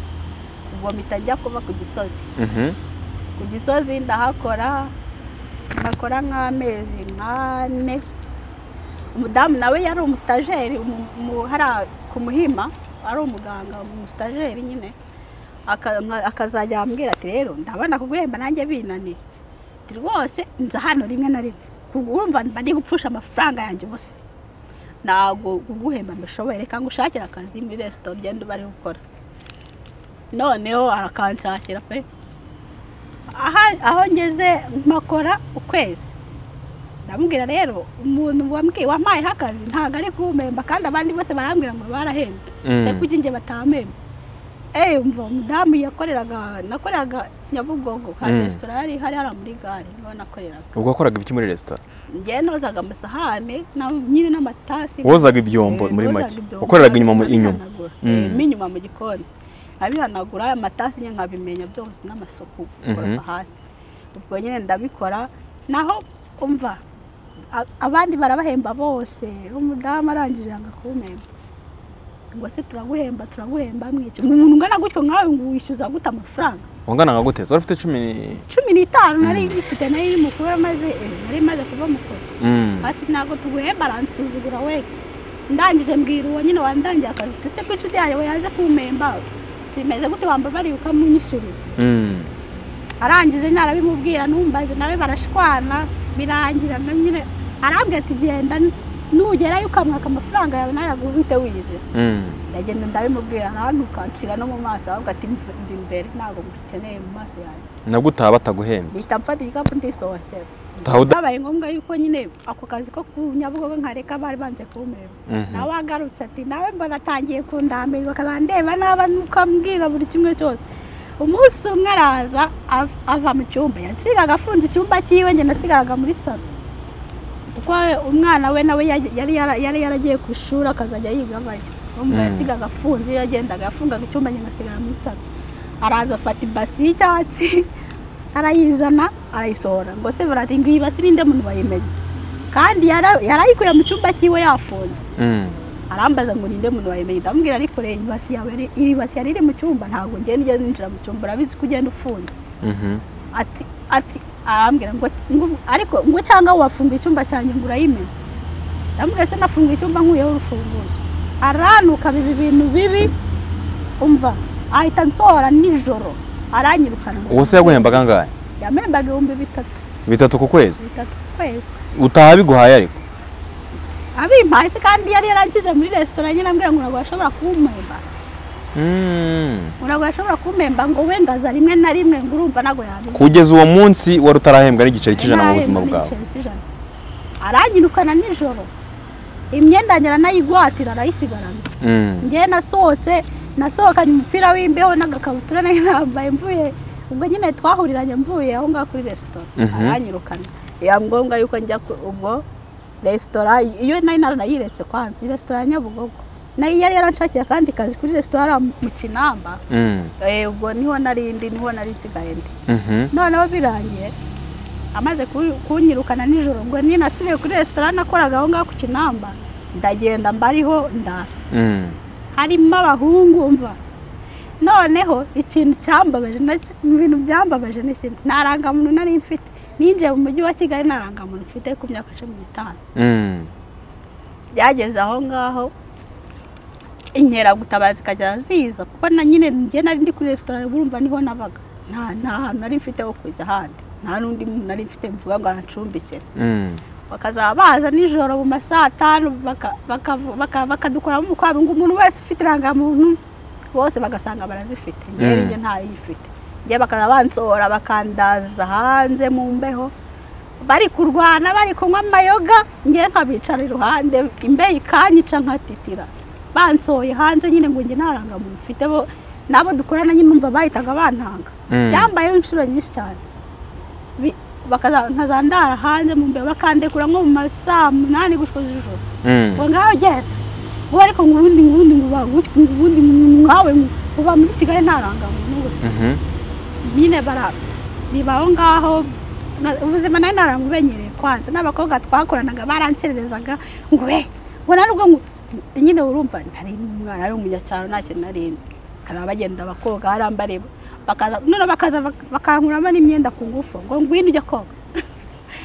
ubwo mpita njya kuba ku gisozi Mhm. ku gisozi ndahakora ndakora nk'amezi nk'ane umudamu nawe yari umusitajeri umu- umu- hari ku muhima ari umuganga umusitajeri nyine aka- nka- akazajya ambwira ati rero ndabona kuguhemba nanjye binaniye ati rwose nza hano rimwe na rimwe kuguhumva mba ndi gupfusha amafaranga yanjye ubusa ntabwo kuguhemba mbishoboye reka ngushakire akazi muri resitora ugenda uba ari gukora noneho arakanshakira pe aha- aho ngeze mpakora ukwezi ndamubwira rero umuntu wambwiye wampayeho akazi ntabwo ari kumpemba kandi abandi bose barambwira ngo barahembye Mm. se kuki njye batampemba eee umva umudamu yakoreraga nakoreraga nyabugogo ka Mm. resitora yari ihari hariya muri gare niho nakoreraga ubwo wakoraga ibiki muri resitora njye nozaga amasahane na- nyine n'amatasi wozaga ibyombo muri make wakoreraga inyuma mu- inyuma Mm. mo inyuma mu gikoni nkabihanagura amatasi nyine nkabimenya byose n'amasuku Mhm. gukoropa hasi ubwo nyine ndabikora naho umva a- abandi barabahemba bose umudamu arangije yanga kumpemba ngo se turaguhemba turaguhemba mwiki umuntu ungana gutyo nkawe ngo wishyuza gute amafaranga wangana nka gute wari ufite cumi ni- cumi n'itanu nari ngifite nari iri mukuru maze nari maze kuba mukuru Mm. ati ntabwo tuguhemba aransuzugura we ndangije mbwira uwo nyine wandangiye akazi ati se ko inshuti yawe yaje kumpemba tumeze gute wambabariye ukamunyishyuriza Mm. arangije narabimubwira numbaze nawe barashwana birangira na nyine arambwira ati genda nugerayo ukamwaka amafaranga yawe nawe uhite wize Mm. ndagenda ndabimubwira ntanukancira no mu maso ahubwo ati "Mv- ndi imbere ntabwo mukeneye mu maso yanjye nabwo utaha bataguhembye mpita mfata igikapu ndisohokera Taha uda- babaye ngombwa yuko nyine ako kazi ko ku nyabugogo nkareka bari banze kumema Mhm. nawe agarutse ati nawe mbona atangiye kundambira bakazandeba naba ukambwira buri kimwe cyose umunsi umwe araza av- ava mu cyumba yasigaga afunze icyumba cyiwe njye nasigaraga muri salo kuko umwana we nawe yaj- yari yara- yari yaragiye ku ishuri akazajya yiga avayo umva Mm. yasigaga afunze iyo yagendaga yafungaga icyumba njye ngasigara muri salo araza afata ibasi y'icyatsi arayizana arayisohora ngo se barati ngo iyi basi ninde muntu wayimenye kandi yara- yarayikuye mu cyumba cyiwe yafunze Mm. arambaza ngo ninde muntu wayimenye ndamubwira ariko rero iyi basi yawe yari- iri basi yari iri mu cyumba ntabwo ngenda ugenda ninjira mu cyumba urabizi ko ugenda ufunze Mhm. ati ati arambwira ngo ngo- ariko ngo cyangwa wafunga icyumba cyanjye ngo urayimena ndamubwira se nafunga icyumba nkuyeho urufunguzo aranuka bibi bintu bibi umva ahita nsohora nijoro aranyirukana ngo- uwo se yaguhembaga angahe yamembaga ibihumbi bitatu bitatu ku kwezi bitatu ku kwezi utaha biguhaye ariko abimpaye se kandi yari yarangize muri resitora nyine ambwira ngo ntabwo bashobora kumpemba Mm. ntabwo yashobora kumpemba ngo wendaza rimwe na rimwe ngo urumva ntabwo yabivuga kugeza uwo munsi wari utarahembwa n'igiceri cy'ijana mu buzima bwawe aranyirukana nijoro imyenda njyana nayigwatira arayisigarana Mm. njyewe nasohotse nasohokanye umupira w'imbeho n'agakabutura nari nambaye mvuye ubwo nyine twahuriranye mvuye aho ngaho kuri resitora Mhm. aranyirukana biba ngombwa yuko njya ku- ubwo resitora iyo nari naranayiretse kwanza iyi resitora ya nyabugogo nayo yari yaranshakiye akandi kazi kuri resitora hariya mu kinamba Mm. Eh, ubwo niho nari ndi niho nari nsigaye ndi Mhm. noneho birangiye amaze ku- kunyirukana nijoro ngo ni nasubiye kuri resitora nakoraga aho ngaho ku kinamba ndagenda mbariho ndara Mm. harimo abahungu mva noneho ikintu cyambabaje nacyo- mu bintu byambabaje ni kimwe nta rangamuntu nari mfite ninjiye mu mujyi wa kigali nta rangamuntu mfite ku myaka cumi n'itanu Mm. byageze aho ngaho inkeragutabazi ikajya ziza kuko na nyine njye nari ndi kuri resitora urumva niho nabaga nta nta hantu nari mfite ho kujya ahandi nta n'undi muntu nari mfite mvuga ngo anacumbikire Mm. bakazaba baza nijoro mu ma saa tanu baka- bakavu- baka- bakadukoramo umukwabo ngo umuntu wese ufite irangamuntu bose bagasanga barazifite njyewe Mm. njye ntayifite njye bakaza bansohora bakandaza hanze mu mbeho bari kurwana bari kunywa amayoga njye nkabicara iruhande imbeho ikanyica nkatitira bansohoye hanze nyine ngo njye ntarangamuntu mfite bo nabo dukorana nyine numva bahitaga bantanga Mm. byambayeho inshuro nyinshi cyane Bi- bakazandara hanze mu mbere bakandekura nko mu masaa munani gushywa z'ijoro Mm. ngo ngaho genda ubu ariko ngo ubundi ngo ubundi ngo bagutwe ngo ubundi nkawe uba muri kigali nta rangamuntu ngo Mhm. nyine bara nibaho ngaho nga- ubuzima nari naramubenyereye kwanza n'abakobwa twakoranaga baransererezaga ngo we ngo narubwo ngo nyine urumva ntari umwana ari umunyacyaro ntacyo narinzi bakazaba bagenda bakoga arambareba bakaza none bakaza bak- bakankuramo n'imyenda ku ngufu ngo ngwino ujya koga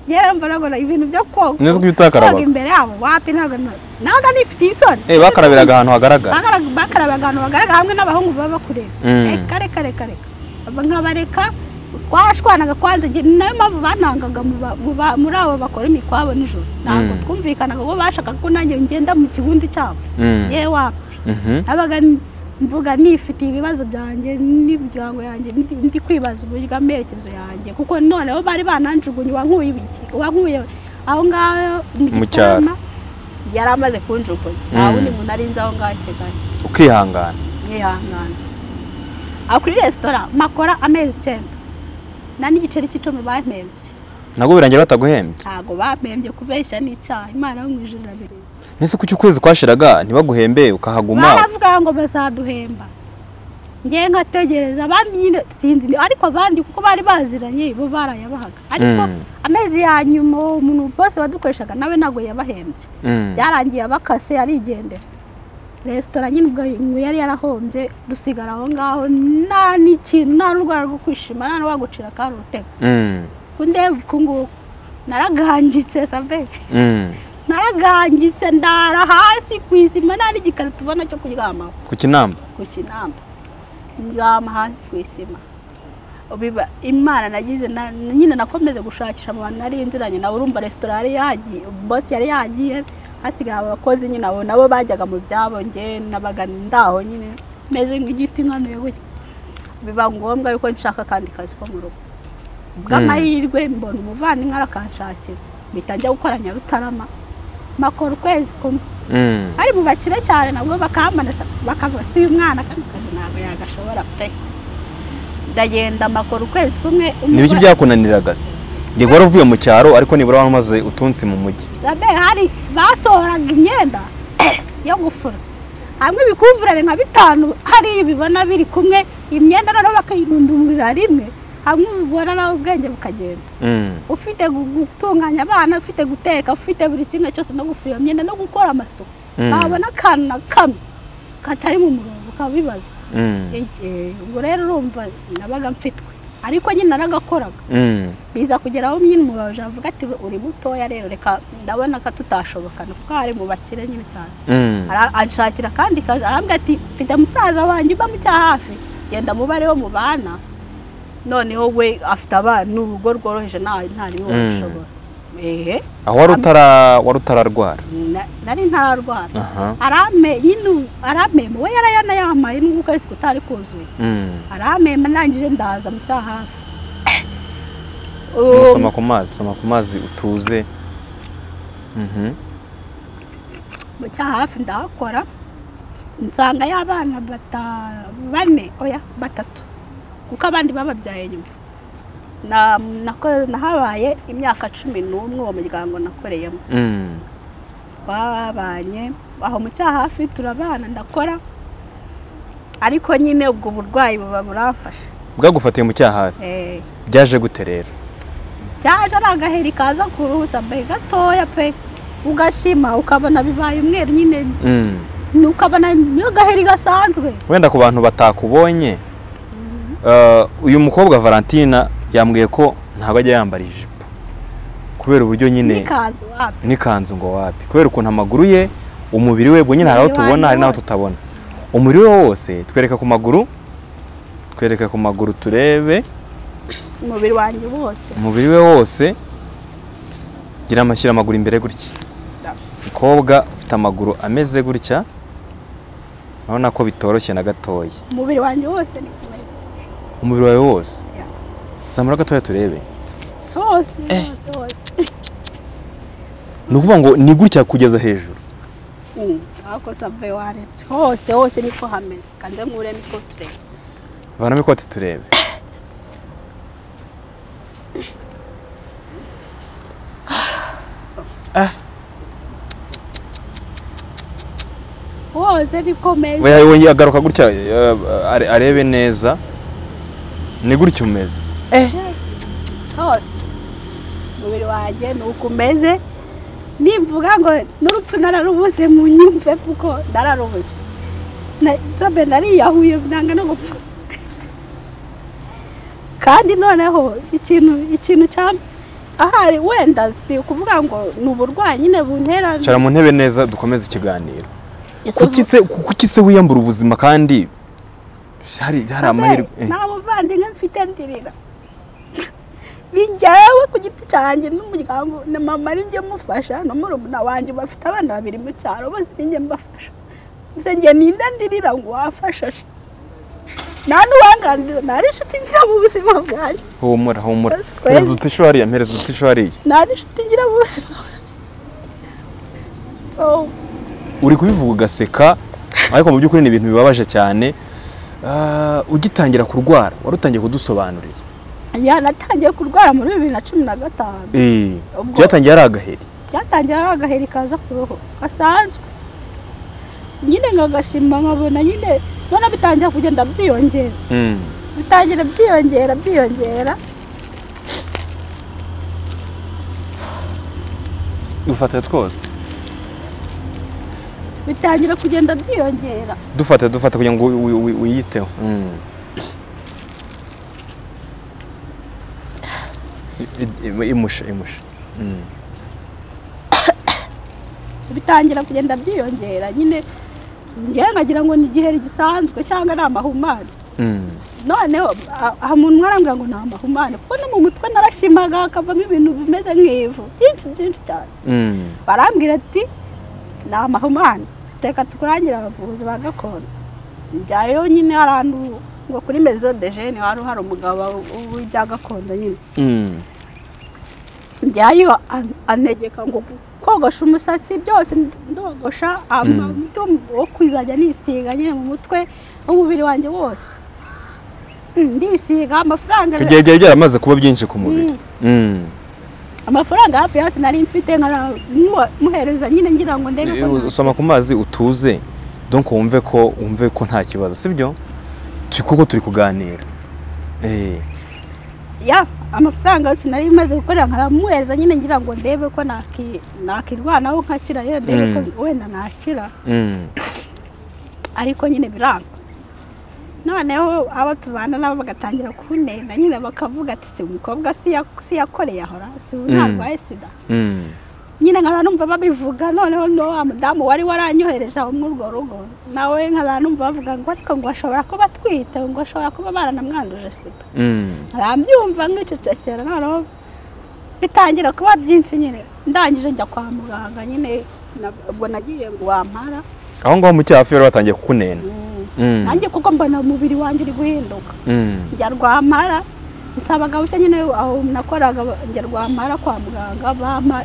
yarumva nabona ibintu byo koga Nzi ko utakaraba. koga imbere yabo wapi ntabwo na- nabaga nifitiye isoni Eh bakarabiraga ahantu hagaragara. Bagara- bakaraba ahantu bagaragara hamwe n'abahungu baba bakureba Mm. reka reka reka reka Aba nkabareka twarashwanaga kwanza njye ni nayo mpamvu banangaga mu ba- mu ba- muri abo bakora imikwabo nijoro ntabwo Mm. twumvikanaga bo bashakaga ko nanjye ngenda mu kigundi cyabo Mm. yewe wapi Mhm. nabaga n- mvuga nifitiye ibibazo byanjye n'imiryango yanjye ndi ndi kwibaza uburyo amerekezo yanjye kuko noneho bari bananjugunye uwankuye ibiki uwankuye aho ngaho ni Mu cyaro. Gitarama, yari amaze kunjugunya nta Mm. wundi muntu arinzi aho ngaho i kigali Ukihangana. mwihangana aho kuri resitora makora amezi icyenda nta n'igiceri cy'icumi bampembye Nabwo birangira bataguhembye. ntabwo bampembye kubeshya n'icyaha imana yo mu ijuru irabireba Nese kuki ukwezi kwashiraga ntibaguhembe ukahaguma. baravuga ngo bazaduhemba ngewe nkategereza abandi nyine sinzi ni- ariko abandi kuko bari baziranye bo barayabahaga ariko Mm. amezi ya nyuma uwo muntu bose wadukoreshaga nawe ntabwo yabahembye Mm. byarangiye abakase arigendera resitora nyine ubwo ngo yari yarahombye dusigara aho ngaho nta n'ikintu nta n'urwara rwo kwishima nta n'uwagucira akari urutega Mm. kundeba uku nguku naragangitse sabe Mm. naragangitse ndara hasi ku isima nta n'igikarito ubona cyo kuryamaho Ku kinamba. ku kinamba ndyama hasi ku isima biba imana nagize na- nyine nakomeje gushakisha mu bantu nari nziranye nawe urumva resitora yari yagiye bosi yari yagiye hasigaye abakozi nyine abo nabo bajyaga mu byabo nge nabaga ndaho nyine meze nk'igiti nkanuye gutya biba ngombwa yuko nshaka akandi kazi ko mu rugo bw'amahirwe mbona umuvandimwe arakanshakira mpita njya gukora nyarutarama makora ukwezi kumwe Mm. bari mu bakire cyane nabwo bakambanasa bakavuga si uyu mwana kano kazi ntabwo yagashobora pe ndagenda makora ukwezi kumwe Nibiki byakunaniraga se? Ngiye wari uvuye mu cyaro ariko nibura wamaze utunsi mu mujyi. Sabe hari basohoraga imyenda yo gufura hamwe ibikuvurane nka bitanu hari ibibona biri kumwe imyenda noneho bakayirundumurira rimwe hamwe ubibona nawe ubwenge bukagenda Mm. ufite gu- gutunganya abana ufite guteka ufite buri kimwe cyose no gufura iyo myenda no gukora amasuku Mm. ntabona akantu na kamwe katari mu murongo ukabibazwa Mm. Ege, ubwo rero urumva nabaga mfitwe ariko nyine naragakoraga Mm. biza kugera aho nyine umubaje avuga ati uri mutoya rero reka ndabona ko tutashobokana kuko ari mu bakire nyine cyane Mm. Ara- anshakira akandi kazi arambwira ati mfite musaza wanjye uba mu cya hafi genda mubare wo mu bana noneho we afite abana ni urugo rworoheje nta ntariwe Mm. wabishobora ehe Aho wari utara wari utararwara. na- nari ntararwara Aha. arame nyine ubu- aramema we yarayanayamaye n'ubwo ukwezi kutari kuzuye Mm. aramemba ndangije ndaza mu cya hafi Mm, Soma ku mazi, soma ku mazi utuze. Mhm. mu cya hafi ndahakora nsanga y'abana bata- bane oya batatu kuko abandi bababyaye nyuma Na- nako- nahabaye imyaka cumi n'umwe uwo muryango nakoreyemo Mm. twabanye aho mu cyaha hafi turabana ndakora ariko nyine ubwo burwayi buba buramfasha Bwagufatiye mu cyaha hafi. Eh, Byaje gute rero? byaje ari agaheri kaza ku ruhu sambaye gatoya pe ugashima ukabona bibaye umweru nyine Mm. ni- ukabona niyo gaheri gasanzwe wenda ku bantu batakubonye eh, uyu mukobwa valentina yambwiye ko ntabwo ajya yambara ijipo kubera uburyo nyine n'ikanzu wapi n'ikanzu ngo wapi kubera ukuntu amaguru ye umubiri we bwo nyine hari aho Umubiri tubona wanjye hari n'aho wose. tutabona umubiri we wose twereka ku maguru twereka ku maguru turebe umubiri wanjye wose umubiri we wose gira amashyira amaguru imbere gutya umukobwa ufite amaguru ameze gutya urabona ko bitoroshye na gatoya umubiri wanjye wose ni mwiza umubiri wawe wose Yeah. zamura gatoya turebe hose hose hose ni ukuvuga ngo ni gutya kugeza hejuru Mm, ako sambaye waretse hose hose niko hameze kanze nkuremo ikote vanamo ikote turebe ah woze bikomeza we- we- agaruka gutya eh, are- arebe neza ni gutya umeze hose umubiri wanjye ni uko umeze nimvuga ngo n'urupfu nararubuze mu nyumve kuko nararubuze Na- nzobe nariyahuye nanga no gupfa kandi noneho ikintu ikintu cya ahari wenda si ukuvuga ngo ni uburwayi nyine buntera cara mu ntebe neza dukomeze ikiganiro Ese kuki se kuki se wiyambura ubuzima kandi hari hari amahirwe Nta muvandimwe mfite ndirira bijyawe ku giti cyanjye n'umuryango na mama ari njye mufasha na murumuna wanjye bafite abana babiri mu cyaro bose ni njye mbafasha nse njye ninde ndirira ngo wafasha se nta n'uwanganiriza nari inshuti ngira mu buzima bwanjye humura humura That's crazy. mpereza utisho hariya mpereza utisho hariya nari inshuti ngira mu buzima bwanjye so uri kubivuga ugaseka ariko mu by'ukuri ni ibintu bibabaje cyane Ah, ugitangira kurwara wari utangiye kudusobanurira yanatangiye kurwara muri bibiri na cumi na gatanu Eh, Ubwo- byatangiye ari agaheri byatangiye ari agaheri kaza ku ruhu gasanzwe nyine nkagashima nkabona nyine none bitangira kugenda byiyongera Mm. bitangira byiyongera byiyongera dufate twose bitangira kugenda byiyongera dufate dufate kugira ngo wi- wi- wi- wiyiteho Mm. I- i- imusha imusha Mm. bitangira kugenda byiyongera nyine ngewe nkagira ngo ni igiheri gisanzwe cyangwa ni amahumane Mm. noneho a- aha umuntu umwe arambwira ngo ni amahumane kuko no mu mutwe narashimaga hakavamo ibintu bimeze nk'ivu byinshi byinshi cyane Mm. barambwira ati ni amahumane reka tukurangira abavuzi ba gakondo njyayo nyine hari ahantu ngo kuri mezo de jene wari uhari umugabo w'ibya gakondo nyine Mm. njyayo an- antegeka ngo kogosha umusatsi byose ndogosha amavuta wo kwizajya nisiga nyine mu mutwe w'umubiri wanjye wose Mm, ndisiga amafaranga Icyo gihe byari byaramaze kuba byinshi ku mubiri Mm. amafaranga hafi yose nari mfite nkara- muha- muhereza nyine ngira ngo ndebe ko Iyo nta- usoma ku mazi utuze donc wumve ko wumve ko nta kibazo sibyo turi kuko turi kuganira Eh, ya amafaranga yose nari maze gukorera nkaramuhereza nyine ngira ngo ndebe ko naki- nakirwanaho nkakira rero ndebe ko Mm. wenda nakira mm. ariko nyine biranga noneho abo tubana nabo bagatangira kunena nyine bakavuga ati si umukobwa si ya- si yakoreye ahora si ubu Mm. ntarwaye sida Mm. nyine nkara numva babivuga noneho no wa mudamu wari waranyohereje aho muri urwo rugo nawe nkara numva bavuga ngo ariko ngo ashobora kuba atwite ngo ashobora kuba baranamwanduje sida Mm. arabyumva nkicecekera noneho bitangira kuba byinshi nyine ndangije njya kwa muganga nyine na- ubwo nagiye ngo wampara aho ngaho mu cyahafi bari batangiye kukunena Mm. Mm. nanjye kuko mbona umubiri wanjye uri guhinduka Mm. njya rwampara nsaba buke nyine aho nakoraga njya rwampara kwa muganga bampa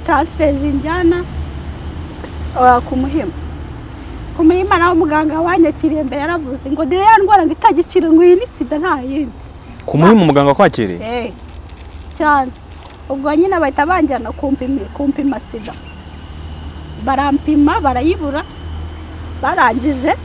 taransiferi zinjyana ah, ku muhima ku muhima naho muganga wanyakiriye mbere yaravuze ngo dore ya ndwara ngo itagikira ngo iyi ni sida nta yindi ku muhimu muganga kwakiriye Eh, cyane ubwo nyine bahita banjyana kumpima kumpima sida barampima barayibura barangije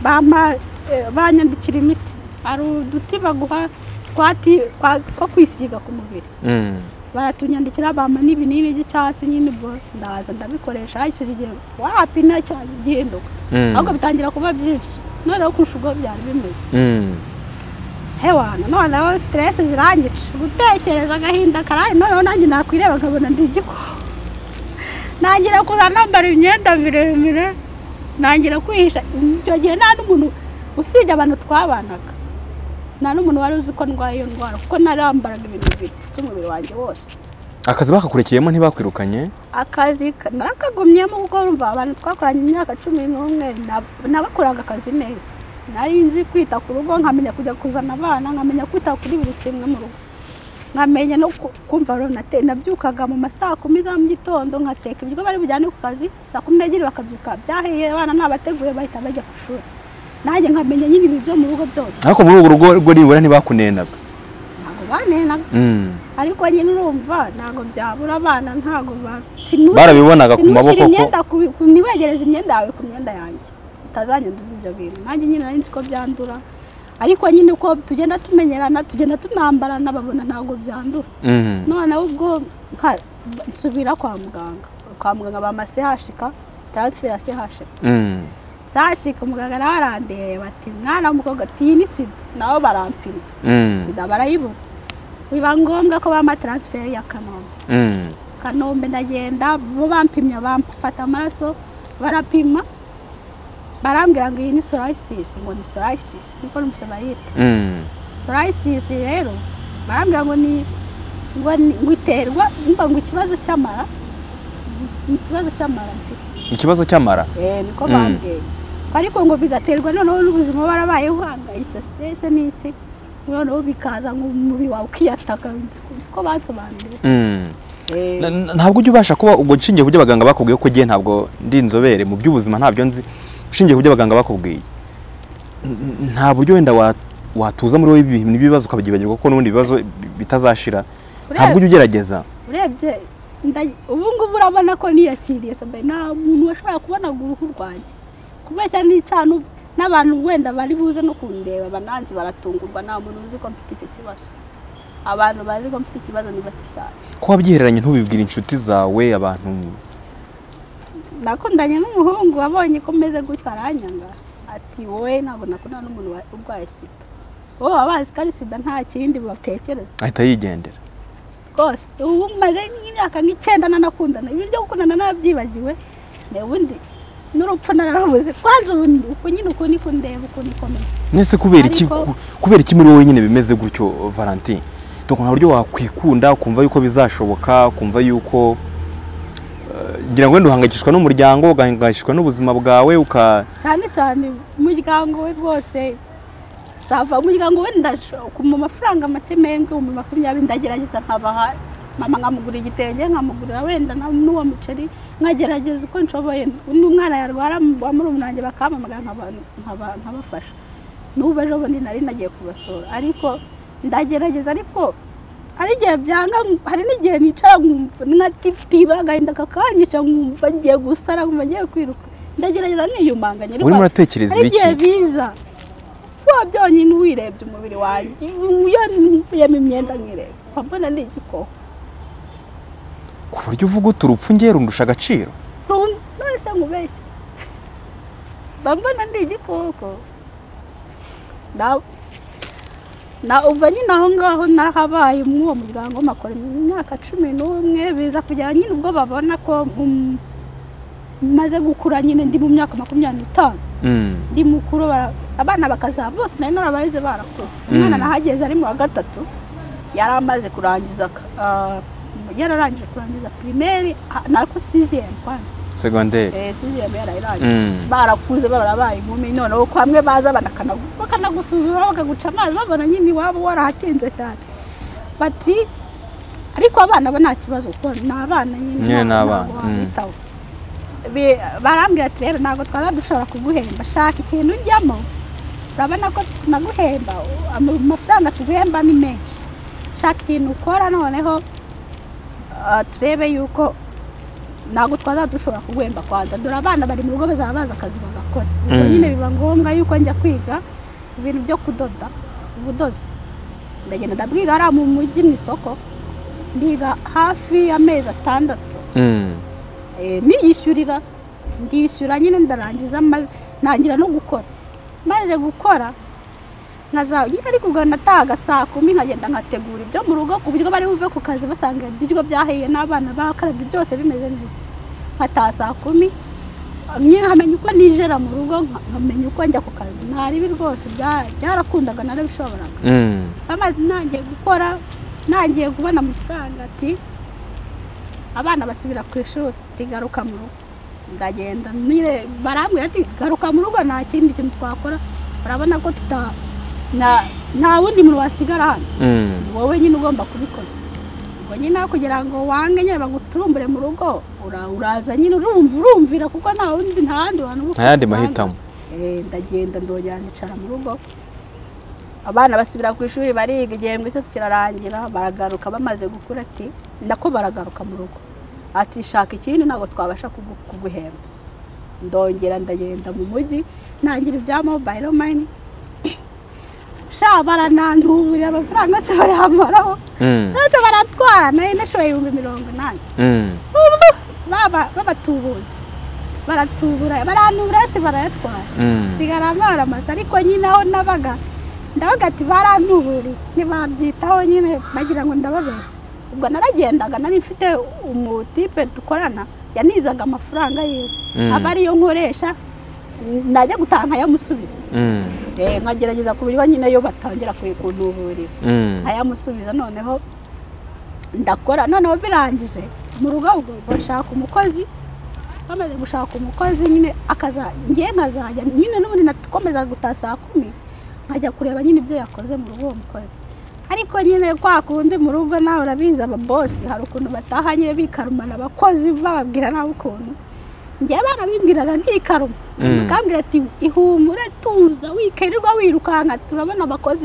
bampa eh, banyandikira imiti hari uduti baguha twati twa- two kwisiga ku mubiri Mm. baratunyandikira bampa n'ibinini by'icyatsi nyine ubwo ndaza ndabikoresha hahishije igihe wapina cyane gihinduka Mm. ahubwo bitangira kuba byinshi noneho kurusha ubwo byari bimeze Mm. hewana noneho siteresi zirangica gutekereza agahinda karari noneho nanjye nakwireba nkabona ndi igiko ntangira kuza nambara imyenda miremire ntangira kwihisha icyo gihe nta n'umuntu usibye abantu twabanaga nta n'umuntu wari uzi ko ndwaye iyo ndwara kuko narambaraga ibintu bipfutse umubiri wanjye wose akazi bakakurikiyemo ntibakwirukanye akazi ka- narakagumyemo kuko urumva abantu twakoranye imyaka cumi n'umwe nab- nabakoraga akazi neza nari nzi kwita ku rugo nkamenya kujya kuzana abana nkamenya kwita kuri buri kimwe mu rugo nkamenya no ku- kumva rero nate- nabyukaga mu ma saa kumi za mu gitondo nkateka ibiryo bari bujyane ku kazi saa kumi n'ebyiri bakabyuka byahiye abana nabateguye bahita bajya ku ishuri nanjye nkamenya nyine ibi byo mu rugo byose ariko muri urwo rugo rwo nibura ntibakunenaga ntabwo banenaga Mm. ariko nyine urumva ntabwo byabura abana ntabwo Barabibonaga ku maboko ko- ko ntiwegereze imyenda yawe ku myenda yanjye utazanyanduza ibyo bintu nanjye nyine nari nzi ko byandura ariko nyine uko tugenda tumenyerana tugenda tunambarana babona ntabwo byandura Mhm. noneho ubwo nka- nsubira kwa muganga kwa muganga bamasehashika taransiferi ya sehashika Mhm. sehashika umuganga nawe arandeba bati mwana w'umukobwa ati iyi ni sida nabo barampima Mhm. sida barayibona biba ngombwa ko bampa taransiferi ya kanombe Mhm. kanombe ndagenda bo bampimya bamfata amaraso barapima barambwira ngo iyi ni sorayisisi ngo ni sorayisisi niko numvise bayita Mhm. sorayisisi rero barambwira ngo ni ngo ni- ngo iterwa mba ngo ikibazo cy'amara ni ikibazo cy'amara mfite ikibazo cy'amara Eh, niko Mm. bambwiye ariko ngo bigaterwa noneho n'ubuzima barabaye uhangayitse siterese n'iki noneho bikaza ngo umubiri wawe ukiyataka ko bansobanuriye Mhm. Eh, Na- na- ntabwo ujya ubasha kuba ubwo nshingiye ku byo abaganga bakubwiye ko ugiye ntabwo ndi inzobere mu by'ubuzima ntabyo nzi ushingiye ku byo abaganga bakubwiye n- n- nta buryo wenda wa- watuza muri wowe ibintu n'ibibazo ukabyibagirwa kuko n'ubundi ibibazo bi- bitazashira ntabwo ujya ugerageza urebye nda- ubu ngubu urabona ko niyakiriye sambaye nta muntu washobora kubona ngo uruhu rwanjye kubeshya n'icana ubu n'abantu wenda bari buze no kundeba bananzi baratungurwa nta muntu uzi ko mfite icyo kibazo abantu bazi ko mfite ikibazo ni bake cyane ko wabyihereranye ntubibwire inshuti zawe abantu nakundanye n'umuhungu abonye ko meze gutya aranyanga ati wowe ntabwo nakundana n'umuntu wa- urwaye sida wowe baba bazi ko ari sida nta kindi batekereza ahita yigendera rwose ubu maze nk'imyaka nk'icyenda nanakundana ibi byo gukundana narabyibagiwe ne ubundi n'urupfu nararubuze kwanza ubu ni- uku nyine uku niko ndeba uku niko meze nese kubera iki Ariko- ku- kubera iki muri wowe nyine bimeze gutyo Valentin Dore nta buryo wakwikunda ukumva yuko bizashoboka ukumva yuko eh, ngira ngo wenda uhangayikishwa n'umuryango ugahangayikishwa n'ubuzima bwawe uka cyane cyane umuryango we rwose sava umuryango we ndashaka mu mafaranga make menshi ibihumbi makumyabiri ndagerageza nkabaha mama nkamugura igitenge nkamugurira wenda na- n'uwo muceri nkagerageza uko nshoboye n'umwana yarwara wa murumuna wanjye bakampamagara nkaba- nkaba- nkabafasha n'ubu ejo bundi nari nagiye kubasura ariko ndagerageza ariko hari igihe byanga hari n'igihe nicara nkumva nkatitira agahinda kakanyisha nkumva ngiye gusara nkumva ngiye kwiruka ndagerageza niyumanganya ariko urimo uratekereza hari ibiki igihe biza wa byonyine uwirebye umubiri wanjye iyo nkuyemo imyenda nkireba mba mbona ni igikoko ku buryo uvuga uti urupfu ngiye rundusha agaciro Run- nonese nkubeshye mba mbona ndi igikoko Na- na ubwo nyine aho ngaho nahabaye muri uwo muryango makora imyaka cumi n'umwe biza kugera nyine ubwo babona ko mm, maze gukura nyine ndi mu myaka makumyabiri n'itanu Mm, ndi mukuru bara- abana bakazaba bose nari narabahize barakuze umwana Mm. nahageze ari mu wa gatatu yari amaze kurangiza ka- ah, yararangije kurangiza pirimeri ah, nako siziyemu kwanza segonderi Eh, siziyemu Mm. yarayirangije barakuze barabaye inkumi noneho ko hamwe baza banakanagu- bakanagusuzuma bakaguca amazi babona nyine iwabo warahatinze cyane bati ariko abana bo nta kibazo kuko ni abana Nyine ni ntabwo abana, mm. wabitaho. Bi- barambwira ati rero ntabwo twaba dushobora kuguhemba shaka ikintu ujyamo urabona ko tunaguhemba Ama- amafaranga tuguhemba ni menshi shaka ikintu ukora noneho ah, turebe yuko ntabwo twaba dushobora kuguhemba kwanza dore abana bari mu rugo bazaba bazi akazi bagakora ubwo Mm. nyine biba ngombwa yuko njya kwiga ibintu byo kudoda ubudozi ndagenda ndabwiga hariya mu mujyi mu isoko ndiga hafi y'amezi atandatu Mm, Eh, niyishyurira ndishyura nyine ndarangiza ma- ntangira no gukora maze gukora nkaza nyine ariko ubwo natahaga saa kumi nkagenda nkategura ibyo mu rugo ku buryo bari buve ku kazi basanga ibiryo byahiye n'abana bakarabye byose bimeze neza nkataha saa kumi nyine nkamenya uko nijera mu rugo nka- nkamenya uko njya ku kazi ntari ibi rwose bya- byarakundaga narabishoboraga mm, amazi ntangiye gukora ntangiye kubona amafaranga ati abana basubira ku ishuri tigaruka mu rugo ndagenda nyine barambwira ati garuka mu rugo nta kindi kintu twakora urabona ko tuta na- nta wundi muntu wasigara hano mm. ni wowe nyine ugomba kubikora ubwo nyine aho kugira ngo wange nyine baguturumbure mu rugo ura- uraza nyine urumva urumvira kuko nta wundi nta handi hantu nta yandi usanga. mahitamo Eh, ndagenda ndongera nicara mu rugo abana basubira ku ishuri bariga igihembwe cyose kirarangira baragaruka bamaze gukura ati nako baragaruka mu rugo ati shaka ikindi ntabwo twabasha kugu- kuguhemba ndongera ndagenda mu mujyi ntangira ibya mobayiro mani sha barananduburira amafaranga se bayambaraho Mm, ndetse baratwara nayo nashoboye ibihumbi mirongo inani mm, ubu baba babatubuzi baratubura barantubura yose barayatwara mm. sigara amaramasa ariko nyine aho nabaga ndabaga ati barantuburiye ntibabyitaho nyine bagira ngo ndababeshya ubwo naragendaga nari mfite umutipe dukorana yanizaga amafaranga yiwe Mm. aba ariyo nkoresha najya gutaha nkayamusubiza Mm, Eh, nkagerageza ku buryo nyine yo batangira kuyikuntuburira mm. ayamusubiza noneho ndakora noneho birangije mu rugo ubwo bashaka umukozi bamaze gushaka umukozi nyine akaza ngiye nkazajya nyine n'ubundi nakomeza gutaha saa kumi nkajya kureba nyine ibyo yakoze mu rugo uwo mukozi ariko nyine kwa kundi mu rugo nawe urabizi ababosi hari ukuntu bataha nyine bikarumana abakozi bababwira nawe ukuntu njyewe barabimbwiraga ntikaruma Mm. bakambwira ati ihumure tuza wikirirwa wirukanka turabona abakozi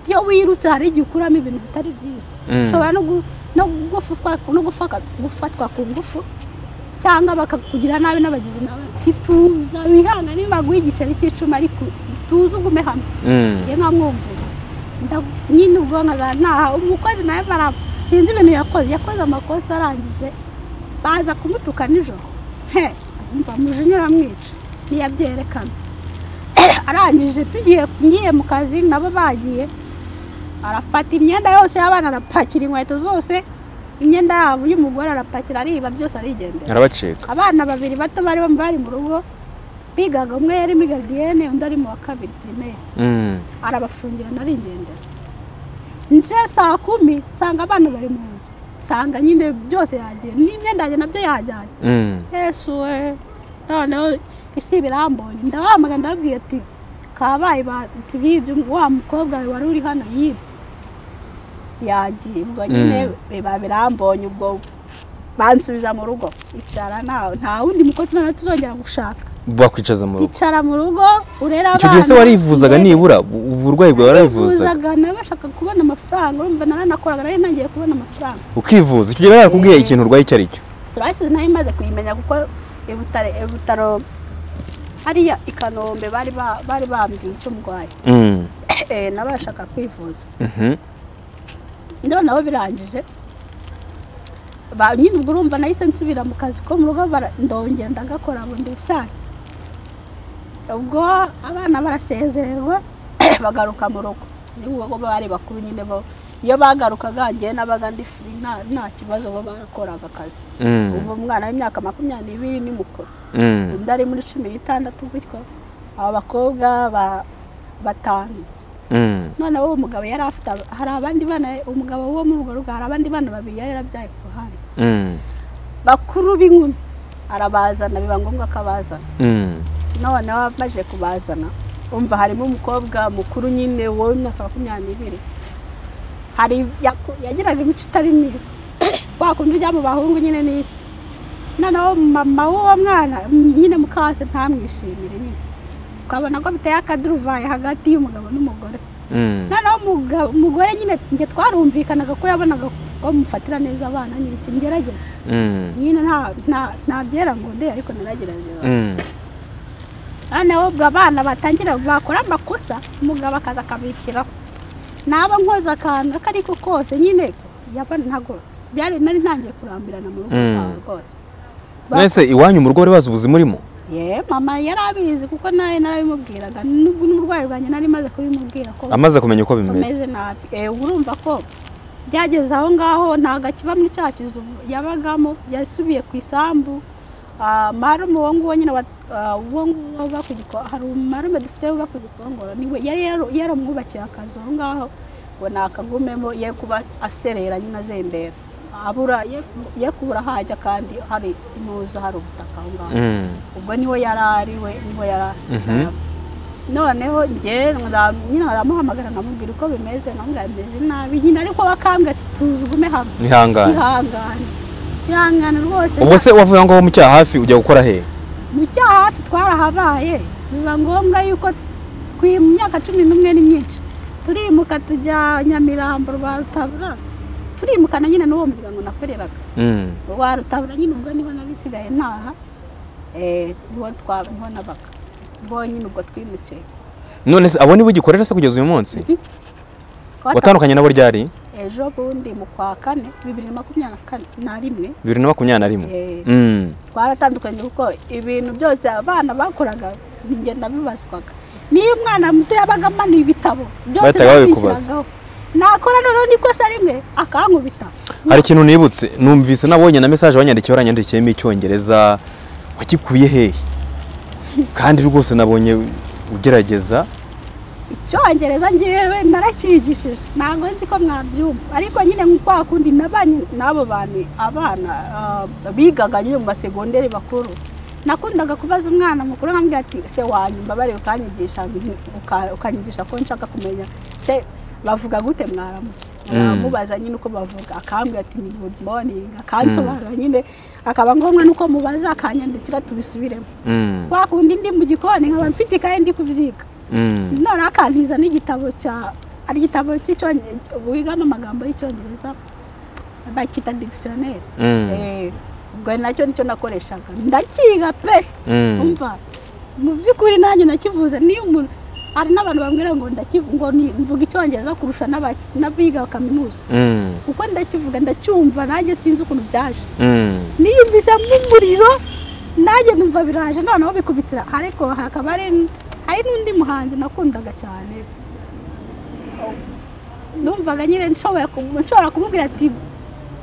iyo wirutse hari igihe ukuramo ibintu bitari byiza Mm. ushobora no gu- no gufatwa no gufaka- gufatwa ku ngufu cyangwa bakakugira nabi n'abagizi nawe ntituza wihanga niba baguha igiceri cy'icumi ariko tuze ugume hamwe Mm, njye nkamwumvira Nda- nyine ubwo nkaza ntaha umukozi nawe bara sinzi ibintu yakoze yakoze amakosa arangije baza kumutuka nijoro he mva mujinya aramwica ntiyabyerekana arangije tugiye ngiye mu kazi nabo bagiye arafata imyenda yose y'abana arapakira inkweto zose imyenda yabo y'umugore arapakira ariba byose arigendera arabacika abana babiri bato bari bari mu rugo bigaga umwe yari muri garidiyene undi ari mu wa kabiri pirimeri Mm, arabafungira narigendera nje saa kumi nsanga abana bari mu nzu nsanga nyine byose yagiye n'imyenda yanjye nabyo yajyanye mm, yesu we noneho isi birambonye ndabahamagara ndababwira ati kabaye bati bibye wa mukobwa wari uri hano yibye yagiye ubwo nyine biba birambonye ubwo bansubiza mu rugo icara ntawe nta wundi mukozi noneho tuzongera gushaka bakwicaza mu rugo icara mu rugo urera abana icyo gihe se warivuzaga nibura u- uburwayi bwawe warivuzaga Nifuzaga, nawe bashaka kubona amafaranga urumva naranakoraga nari ntangiye kubona amafaranga ukivuza icyo gihe barakubwiye ikintu urwaye icyo ari cyo sirayisizi nayo imaze kuyimenya kuko i Butare- i butaro hariya i kanombe bari ba- bari bambwiye icyo ndwaye Mm, Eh, nawe bashaka kwivuza mhm, ndabona nabo birangije Ba- nyine ubwo urumva nahise nsubira mu kazi ko mu rugo bara- ndongera ndagakora bundi busasi ubwo abana barasezererwa bagaruka mu rugo n'ubwo bari bakuru nyine bo iyo bagarukaga njyewe nabaga ndi furi nta nta kibazo bo barakoraga akazi mm, ubu umwana w'imyaka makumyabiri n'ibiri ni mukuru mm, undi ari muri cumi n'itandatu gutyo aba bakobwa ba- batanu mm, noneho uwo mugabo yari afite ab- hari abandi bana umugabo wo muri urwo rugo hari abandi bana babiri yari yarabyaye ku ruhande mm, bakuru b'inkumi arabazana biba ngombwa ko abazana mm, noneho amaze kubazana umva harimo umukobwa mukuru nyine w'imyaka makumyabiri hari yaku- yagiraga imico itari myiza wa kundi ujya mu bahungu nyine ni iki noneho mama w'uwo mwana m- nyine mukase ntamwishimire nyine ukabona ko biteye akaduruvayi hagati y'umugabo n'umugore mm, noneho umugabo umugore nyine njye twarumvikanaga ko yabonaga ko mufatira neza abana nyine ikimugerageza mm, nyine nta- nta- ntabyera ngo nde ariko naragerageza mm. noneho ubwo abana batangira bakora amakosa umugabo akaza akabishyiraho naba nkoze akantu ako ariko kose nyine yaba ntago byari nari ntangiye kurambirana mu rugo Mm. rwabo rwose nese iwanyu mu rugo wari wazi ubuzima urimo ye mama yari abizi kuko nawe narabimubwiraga n'ubwo n'uburwayi bwanjye nari maze kubimubwira ko amaze kumenya uko bimeze bameze nabi Eh, urumva ko byageze aho ngaho ntabwo akiba muri cya kizu yabagamo yasubiye ku isambu Ah, marume uwo nguwo nyine wa- ah, uwo nguwo uba ku giko hari umarume dufite uba ku gikongoro niwe yari yaro- yaramwubakiye akazu aho ngaho ngo nakagumemo ye kuba aserera nyine azembera abura ye- ye kubura ahajya kandi hari impuzu hari ubutaka aho ngaho Mm, ubwo niho yari ari we niho yari asigaye Mhm. noneho njye nra- nyine aramuhamagara nkamubwira uko bimeze nkamubwira bimeze nabi nyine ariko bakambwira ati tuzi ugume hamwe ihangane ihangane ihangane rwose ubwo se wavuye aho ngaho mu cyaha hafi ujya gukora he mu cyaha hafi twarahabaye biba ngombwa yuko twi- mu myaka cumi n'umwe ni myinshi turimuka tujya nyamirambo rwa rutabura turimukana nyine n'uwo muryango nakoreraga Mm. rwa rutabura nyine ubwo niho nabisigaye ntaha eh, niho twa- niho nabaga ubwo nyine ubwo twimukiye none se abo nibo ugikorera se kugeza uyu munsi Twata- watandukanye nabo ryari ejo bundi mu kwa kane bibiri na makumyabiri na kane- na rimwe bibiri na makumyabiri na rimwe eh, Mm. twaratandukanye kuko ibintu byose abana bakoraga ni njye nabibazwaga niyo umwana muto yabaga amanuye ibitabo byose Bahitaga babikubaza. nabishyiragaho. nakora noneho n'ikosa rimwe akankubita hari ikintu nibutse numvise nabonye na mesaje wanyandikiye waranyandikiyemo icyongereza wakikuye hehe kandi rwose nabonye ugerageza icyongereza ngewe narakigishije ntabwo nzi ko mwabyumva ariko nyine nk'uko hakundi nabanye n'abo bantu abana ah, bigaga nyine mu masegonderi bakuru nakundaga kubaza umwana mukuru nkambwira ati se wanyumva bari ukanyigisha uka- ukanyigisha ko nshaka kumenya se bavuga gute mwaramutse Mm. mubaza nyine uko bavuga akambwira ati ni good morning akansobanura nyine akaba ngombwa n'uko mubaza akanyandikira tubisubiremo Mm. kwa kundi ndi mu gikoni nkaba mfite ikaye ndi kubyiga Mm. none akantiza n'igitabo cya ari igitabo cy'icyongereza wigamo amagambo y'icyongereza bakita dictionnaire Mm. Eh, ubwo nacyo nicyo nakoreshaga ndakiga pe Mm. umva mu by'ukuri nanjye nakivuze niyo umuntu hari n'abantu bambwira ngo ndakivuga ngo ni- mvuga icyongereza kurusha n'abaki- n'abiga kaminuza Mm. kuko ndakivuga ndacyumva nanjye sinzi ukuntu byaje Mm. niyumvise nk'umuriro nanjye numva biraje noneho bikubitira ariko hakaba hari hari n'undi muhanzi nakundaga cyane numvaga nyine nshoboye kumu- nshobora kumubwira ati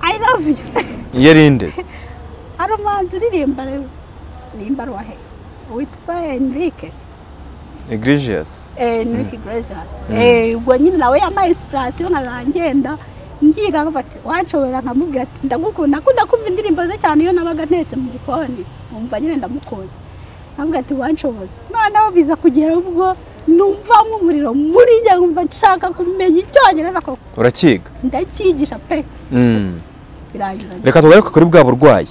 i love you yarinde se? hari umuhanzi uririmba rero rimba rwahe witwa enrique Iglesias eh, Enrique Iglesias Mm. Eh, ubwo nyine nawe yampaye inspiration nkazangenda ngiga nkavuga ati wanshobora nkamubwira ati ndagukunda akunda kumva indirimbo ze cyane iyo nabaga ntetse mu gikoni nkumva nyine ndamukunda nkamubwira ati wanshoboza noneho biza kugera ubwo numva nk'umuriro muri njye nkumva nshaka kumenya icyongereza ko urakiga ndacyigisha pe Mm. birangira reka tugaruke kuri bwa burwayi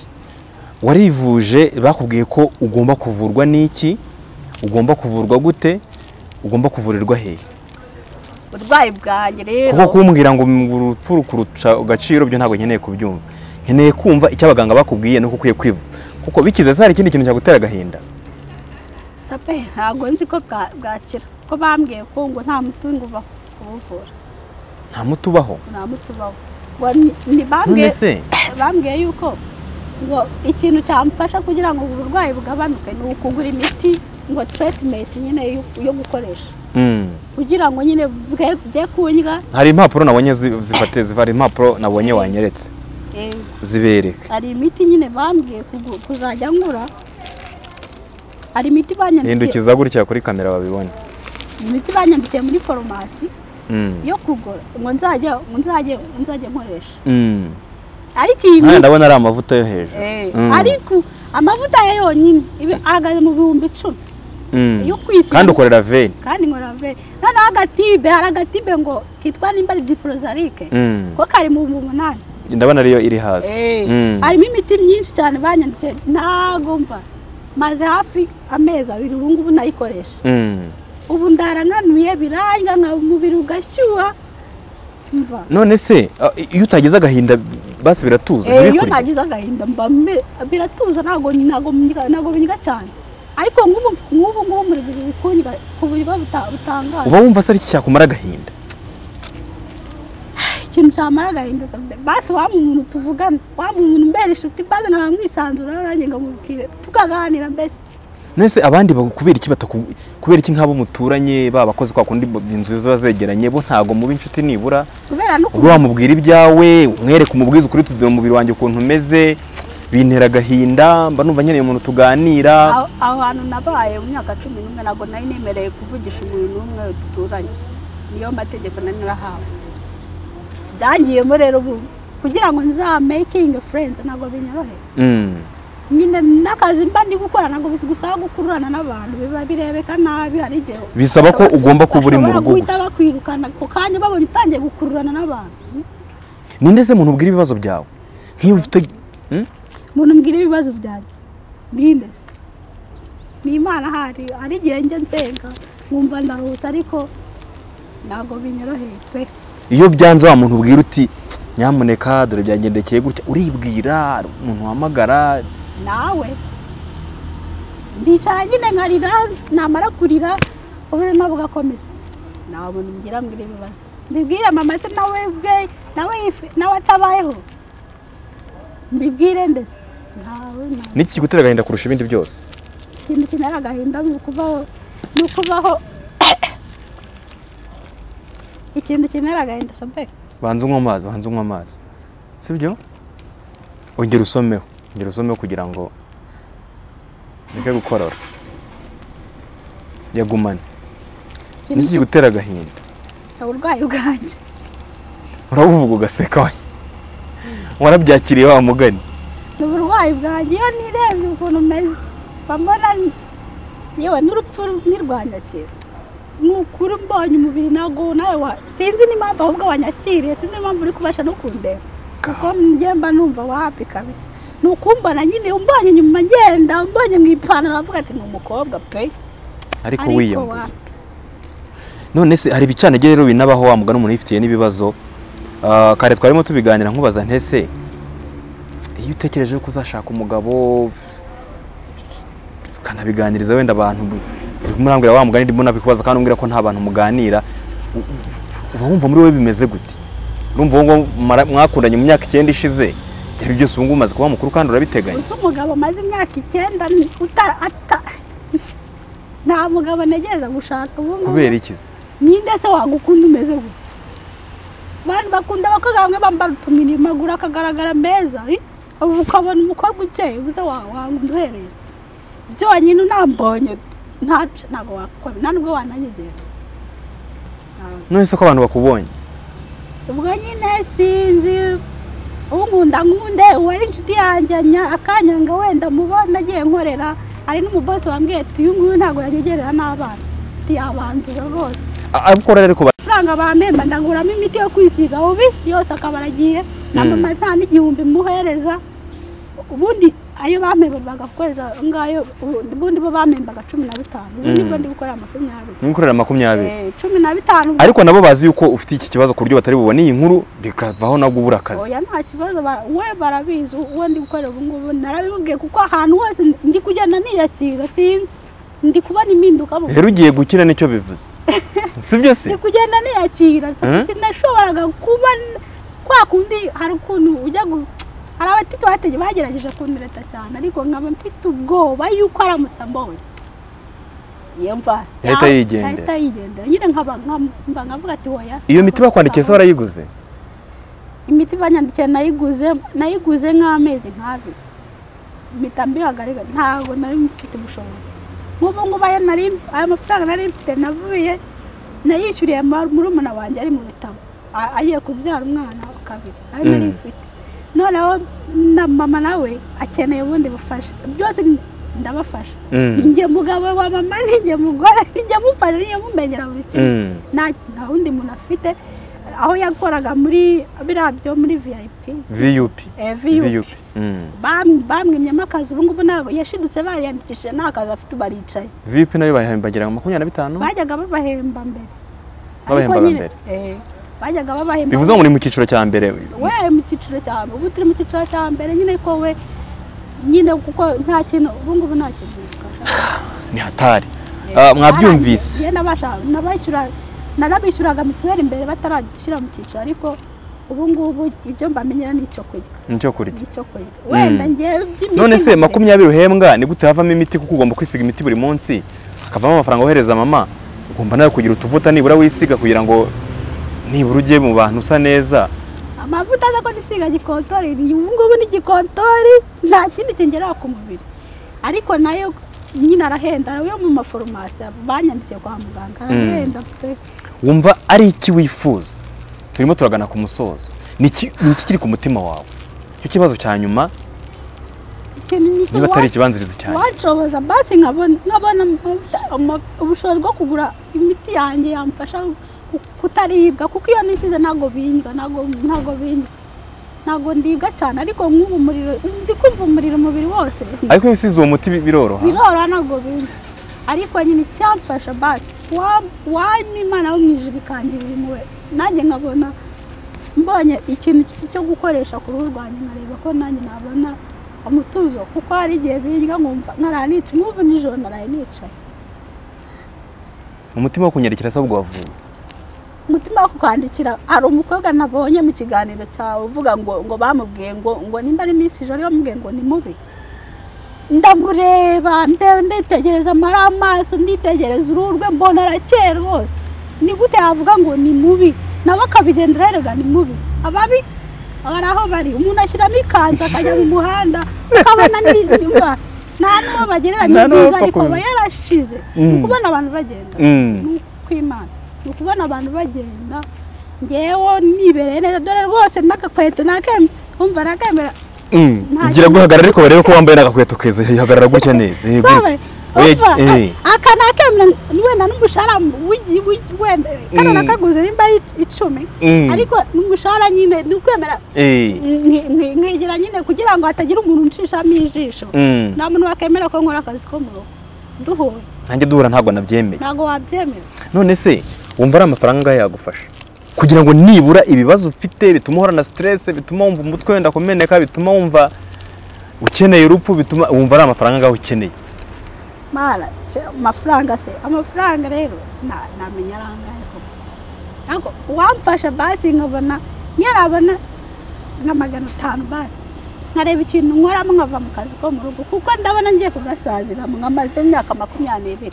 warivuje bakubwiye ko ugomba kuvurwa n'iki ugomba kuvurwa gute ugomba kuvurirwa hehe uburwayi bwanjye rero kuko kumbwira ngo urupfu rukurusha agaciro byo ntabwo nkeneye kubyumva nkeneye kumva icyo abaganga bakubwiye nuko ukwiye kwivuza kuko bikize se hari ikindi kintu cyagutera agahinda sape ntabwo nzi ko bwa- bwakira ko bambwiye ko ngo nta mutungo uba kubuvura nta muti ubaho nta muti ubaho ngo ni- ni none bambwiye se bambwiye yuko ngo ikintu cyamfasha kugira ngo ubu burwayi bugabanuke ni ukugura imiti ngo treatment nyine yo- yo gukoresha Mm. kugira ngo nyine bwe- bye kundya hari impapuro nabonye zi- zifate ziva hari impapuro nabonye wanyeretse eh, zibereka hari imiti nyine bambwiye kugu- kuzajya ngura hari imiti banyandikiye hindukiza gutya kuri kamera babibone imiti banyandikiye muri farumasi Mm. yo kugura ngo nzajya ngo nzajye ngo nzajye nkoresha Mm. ariko iyi Nkawe miti ndabona ari amavuta yo hejuru Eh, Mm. ariko amavuta ye yonyine ibi- ahagaze mu bihumbi icumi Mm. yo kwisiga. kandi ukorera veni kandi nkora veri noneho agatibe hari agatibe ngo kitwa nimba ari diporozarike Mm. ko kari mu bihumbi umunani ndabona ariyo iri hasi Mm. harimo imiti myinshi cyane banyandikiye ntago mva maze hafi amezi abiri ubu ngubu nayikoresha Mm. ubu ndaranganuye biranga nka umubiri ugashyuha mva none se ah, iyo utagize agahinda basi biratuza Eh, iyo ntibikurye? nagize agahinda mba me- biratuza ntabwo ntabwo mbyiga- ntabwo bindya cyane ariko nk'ubu nk'ubu ngubu muri bikundya ku buryo buta- butangaje uba wumva se ari iki cyakumara agahinda ikintu cyamara agahinda cyane. basi wa muntu tuvugana wa muntu mbera inshuti mbaze nkaba mwisanzura nanjye nkamubwire tukaganira mbese nese abandi bagu- kubera iki bataku- kubera iki nk'abo muturanye baba abakozi kwa kundi bo- inzu ziba zegeranye bo ntabwo muba inshuti nibura kubera ubwo n'ukuntu wamubwira ibyawe umwereka umubwiza ukuri tudura umubiri wanjye ukuntu umeze bintera agahinda mba numva nkeneye umuntu tuganira aho aho hantu nabaye mu myaka cumi n'umwe ntabwo nari nemereye kuvugisha umuntu n'umwe duturanye niyo mategeko nari narahawe byangiyemo rero ubu kugira ngo nza making friends ntabwo binyoroheye Mm. nyine n'akazi mba ndi gukora ntabwo gusaba gukururana n'abantu biba birebeka nabi hari igihe Bisaba ko ugomba kuba uri mu rugo bashobora guhita gusa. bakwirukana ako kanya babonye utangiye gukururana n'abantu ninde se muntu ubwira ibibazo byawe nk'iyo ufite Mm? umuntu mbwira ibibazo byanjye mbinde se. ni imana hari hari igihe njya nsenga nkumva ndaruhutse ariko ntabwo binyoroheye pe iyo byanze wa muntu ubwira uti nyamuneka dore byagendekeye gutya uribwira hari umuntu uhamagara nawe ndicara nyine nkarira namara kurira ubuzima bugakomeza nta muntu mbwira ngo iri ibibazo mbibwire mama se nawe bwe nawe yife- nawe atabayeho mbibwire ndetse ntawe ntawe niki kigutera agahinda kurusha ibindi byose ikintu kinara agahinda ni ukubaho ni ukubaho ikintu kinara agahinda sabe banza unywa amazi banza unywa amazi sibyo ongera usomeho ongera usomeho kugira ngo ureke gukorora yagumane niki kigutera agahinda uburwayi bwanjye urabuvuga ugaseka we warabyakiriye wa mugani ni uburwayi bwanjye iyo nirebye ukuntu meze mba mbona yewe n'urupfu ntirwanyakira ni ukuri mbonye umubiri ntabwo nawe wa sinzi n'impamvu ahubwo wanyakiriye sinzi n'impamvu uri kubasha no kundeba kuko njye mba numva wapi kabisa ni ukumbona nyine umbonye inyuma ngenda umbonye mu ipantaro bavuga ati ni umukobwa pe ariko Ariko wiyambuye wapi? none se hari ibicanage rero binabaho wa mugani umuntu yifitiye n'ibibazo Ah, kare twarimo tubiganira nkubaza ntese iyo utekereje ko uzashaka umugabo ukanabiganiriza wenda abantu murambwira wa mugani ndimo nabikubaza kandi umbwira ko nta bantu muganira u- u- uba wumva muri wowe bimeze gute urumva wowe mara- mwakundanye mu myaka icyenda ishize ibyo byose ubu ngubu umaze kuba mukuru kandi urabiteganya gusa umugabo amaze imyaka icyenda ni- uta- ata- nta mugabo ntegereza gushaka ubu ngubu. kubera ikizi ninde se wagukunda umeze gutya abantu bakunda abakobwa bamwe bambara utuminiri maguru akagaragara meza eh? ubu ukabona umukobwa ukeye ubuze wa- wanga uduhereye ibyo wanyine unambonye ntacu ntabwo wakora nta nubwo wananyegera Ntabwo. none se ko abantu bakubonye ubwo nyine sinzi unkunda nkunde uwo ari inshuti yanjye nya- akanyanga wenda mubona agiye nkorera hari n'umubosi wambwiye ati uyu nguyu ntabwo yanyegerera n'abana ntiyabanduza rwose A- abikora rero ariko ba- amafaranga bampemba ndaguramo imiti yo kwisiga ubi yose akaba aragiye na Mm. mama nta n'igihumbi muhereza ubundi ayo bampemba bagakoreza ngayo ubundi- ubundi bo bampembaga cumi na bitanu ubu Mm. nibwo ndi gukorera makumyabiri mwikorera makumyabiri Eh, cumi na bitanu ubwo- ariko nabo bazi yuko ufite iki kibazo ku buryo batari bubone iyi nkuru bikavaho nabwo ubura akazi oya nta kibazo ba- we barabizi uwo ndi gukorera ubu ngubu narabimubwiye kuko ahantu hose ndi kugenda niyakira sinzi ndi kubona impinduka mu- rero ugiye gukina nicyo bivuze sibyo se ndi kugenda niyakira Mhm. sinashoboraga kuba n- kwa kundi hari ukuntu ujya gu- hari abafite bategereje bagerageje kundereta cyane ariko nkaba mfite ubwoba yuko aramutse ambonye iyo mva Yahita ya- yigendera. yahita yigendera nyine nkaba nkam- mba nkavuga ati hoya iyo miti bakwandikiye se barayiguze imiti banyandikiye nayiguze nayiguze nk'amezi nk'abiri impita mbihagarika ntabwo nari mfite ubushobozi nk'ubu ngubu ayo nari aya mafaranga nari mfite navuye nayishyuriye ma- murumuna wanjye ari mu bitabo A- agiye kubyara umwana wa kabiri ayo nari Mm. mfite noneho na mama nawe akeneye ubundi bufasha byose ndabafasha Mm. njye mugabo wa mama ninjye mugore ninjye mufasha ninjye mumenyera buri kimwe Mm. nta nta wundi muntu afite aho yakoraga muri biriya byo muri vip vup eh, vup VUP. Bam- bamwimyemo akazi ubu ngubu ntabwo yashidutse bariyandikishije nta kazi afite baricaye vup nayo bahembagira makumyabiri na bitanu bajyaga babahemba mbere Ariko Babahembaga nyine- mbere? eh, bajyaga babahemba bivuze ngo ni mu cyiciro cya mbere we mu cyiciro cya mbere ubu turi mu cyiciro cya mbere nyine ko we nyine kuko nta kintu ubu ngubu nta kintu ni hatari Eh, Ah, mwabyumvise narangiye nabasha- nabishyura- narabishyuraga mituweli mbere bataragishyira mu cyiciro ariko ubu ngubu ibyo mbamenyera ni icyo kurya nicyo kurya nicyo kurya wenda Mm. ngewe by'imiti none se nabyo- makumyabiri uhembwa ni gute havamo imiti kuko ugomba kwisiga imiti buri munsi hakavamo amafaranga wohereza mama ugomba nawe kugira utuvuta nibura wisiga kugira ngo nibura ujye mu bantu usa neza amavuta aza ko nisiga gikotori ni- ubu ngubu ni gikotori nta kindi kingerera ku mubiri ariko nayo nyine arahenda yo mu maforomasi banyandikiye kwa muganga arahenda pe. wumva ari iki wifuza turimo turagana ku musozo ni iki ni iki kiri ku mutima wawe icyo kibazo cya nyuma ikintu ni niba atari ikibanziriza cyane wanshoboza basi nkabona nkabona amavuta- ama- ubushobozi bwo kugura imiti yanjye yamfasha ku- kutaribwa kuko iyo nisize ntabwo bindwa ntabwo ntabwo bindwa ntabwo ndibwa cyane ariko nk'ubu umuriro ndi kumva umuriro umubiri wose ariko iyo usize uwo muti bi- biroroha biroroha ntabwo bindwa ariko nyine icyamfasha basi wampa imana wo mu ijuru ikangirira impuhwe nanjye nkabona mbonye ikintu cyo gukoresha ku ruhu rwanjye nkareba ko nanjye nabona umutuzo kuko hari igihe birya nkumva nkaraye nicaye n'ubu nijoro naraye nicaye umutima wo kunyarikira se ahubwo wavuye umutima wo kukwandikira hari umukobwa nabonye mu kiganiro cyawe uvuga ngo ngo bamubwiye ngo ngo nimba ari minsi ijoro yamubwiye ngo ni mubi ndamureba nde- nditegereza amara amaso nditegereza uruhu rwe mbona arakeye rwose ni gute yavuga ngo ni mubi nawe akabigendera yerega ni mubi ababi bari aho bari umuntu ashyiramo ikanzu akajya mu muhanda akabona n'izima nta n'uwo bagereranya Nta n'uwo ubwiza bapfa ariko aba kumenya. yarashize ni Mm. ukubona abantu bagenda Mm. ni ukwimana ni ukubona abantu bagenda ngewe nibereye neza dore rwose n'agakweto nakemye umva nakemera Nta- gira guhagarara ariko barebe ko wambaye n'agakweto keza hagarara gutya neza eh, sabe gutya. Eh, umva eh. a- aka nakemera wenda n'umushahara w'igi- w'igi- wenda kano Mm. nakaguze nimba ari icumi Mm. ariko n'umushahara nyine ni ukwemera Eh. nki- nki- nkigira nyine kugira ngo hatagira umuntu unshishamo ijisho Mm. nta muntu wakemera ko nkora akazi ko mu rugo duhura nanjye duhura ntabwo nabyemeye ntabwo wabyemera none se wumva ari amafaranga angahe yagufasha kugira ngo nibura ibibazo ufite bituma uhorana siteresi bituma wumva umutwe wenda kumeneka bituma wumva ukeneye urupfu bituma wumva ari amafaranga angahe ukeneye mara se amafaranga se amafaranga rero na- namenya ari angahe koko ariko uwamfasha basi nkabona nyarabona nka magana atanu basi nkareba ikintu nkoramo nkava mu kazi ko mu rugo kuko ndabona ngiye kugasazira mu nkamaze imyaka makumyabiri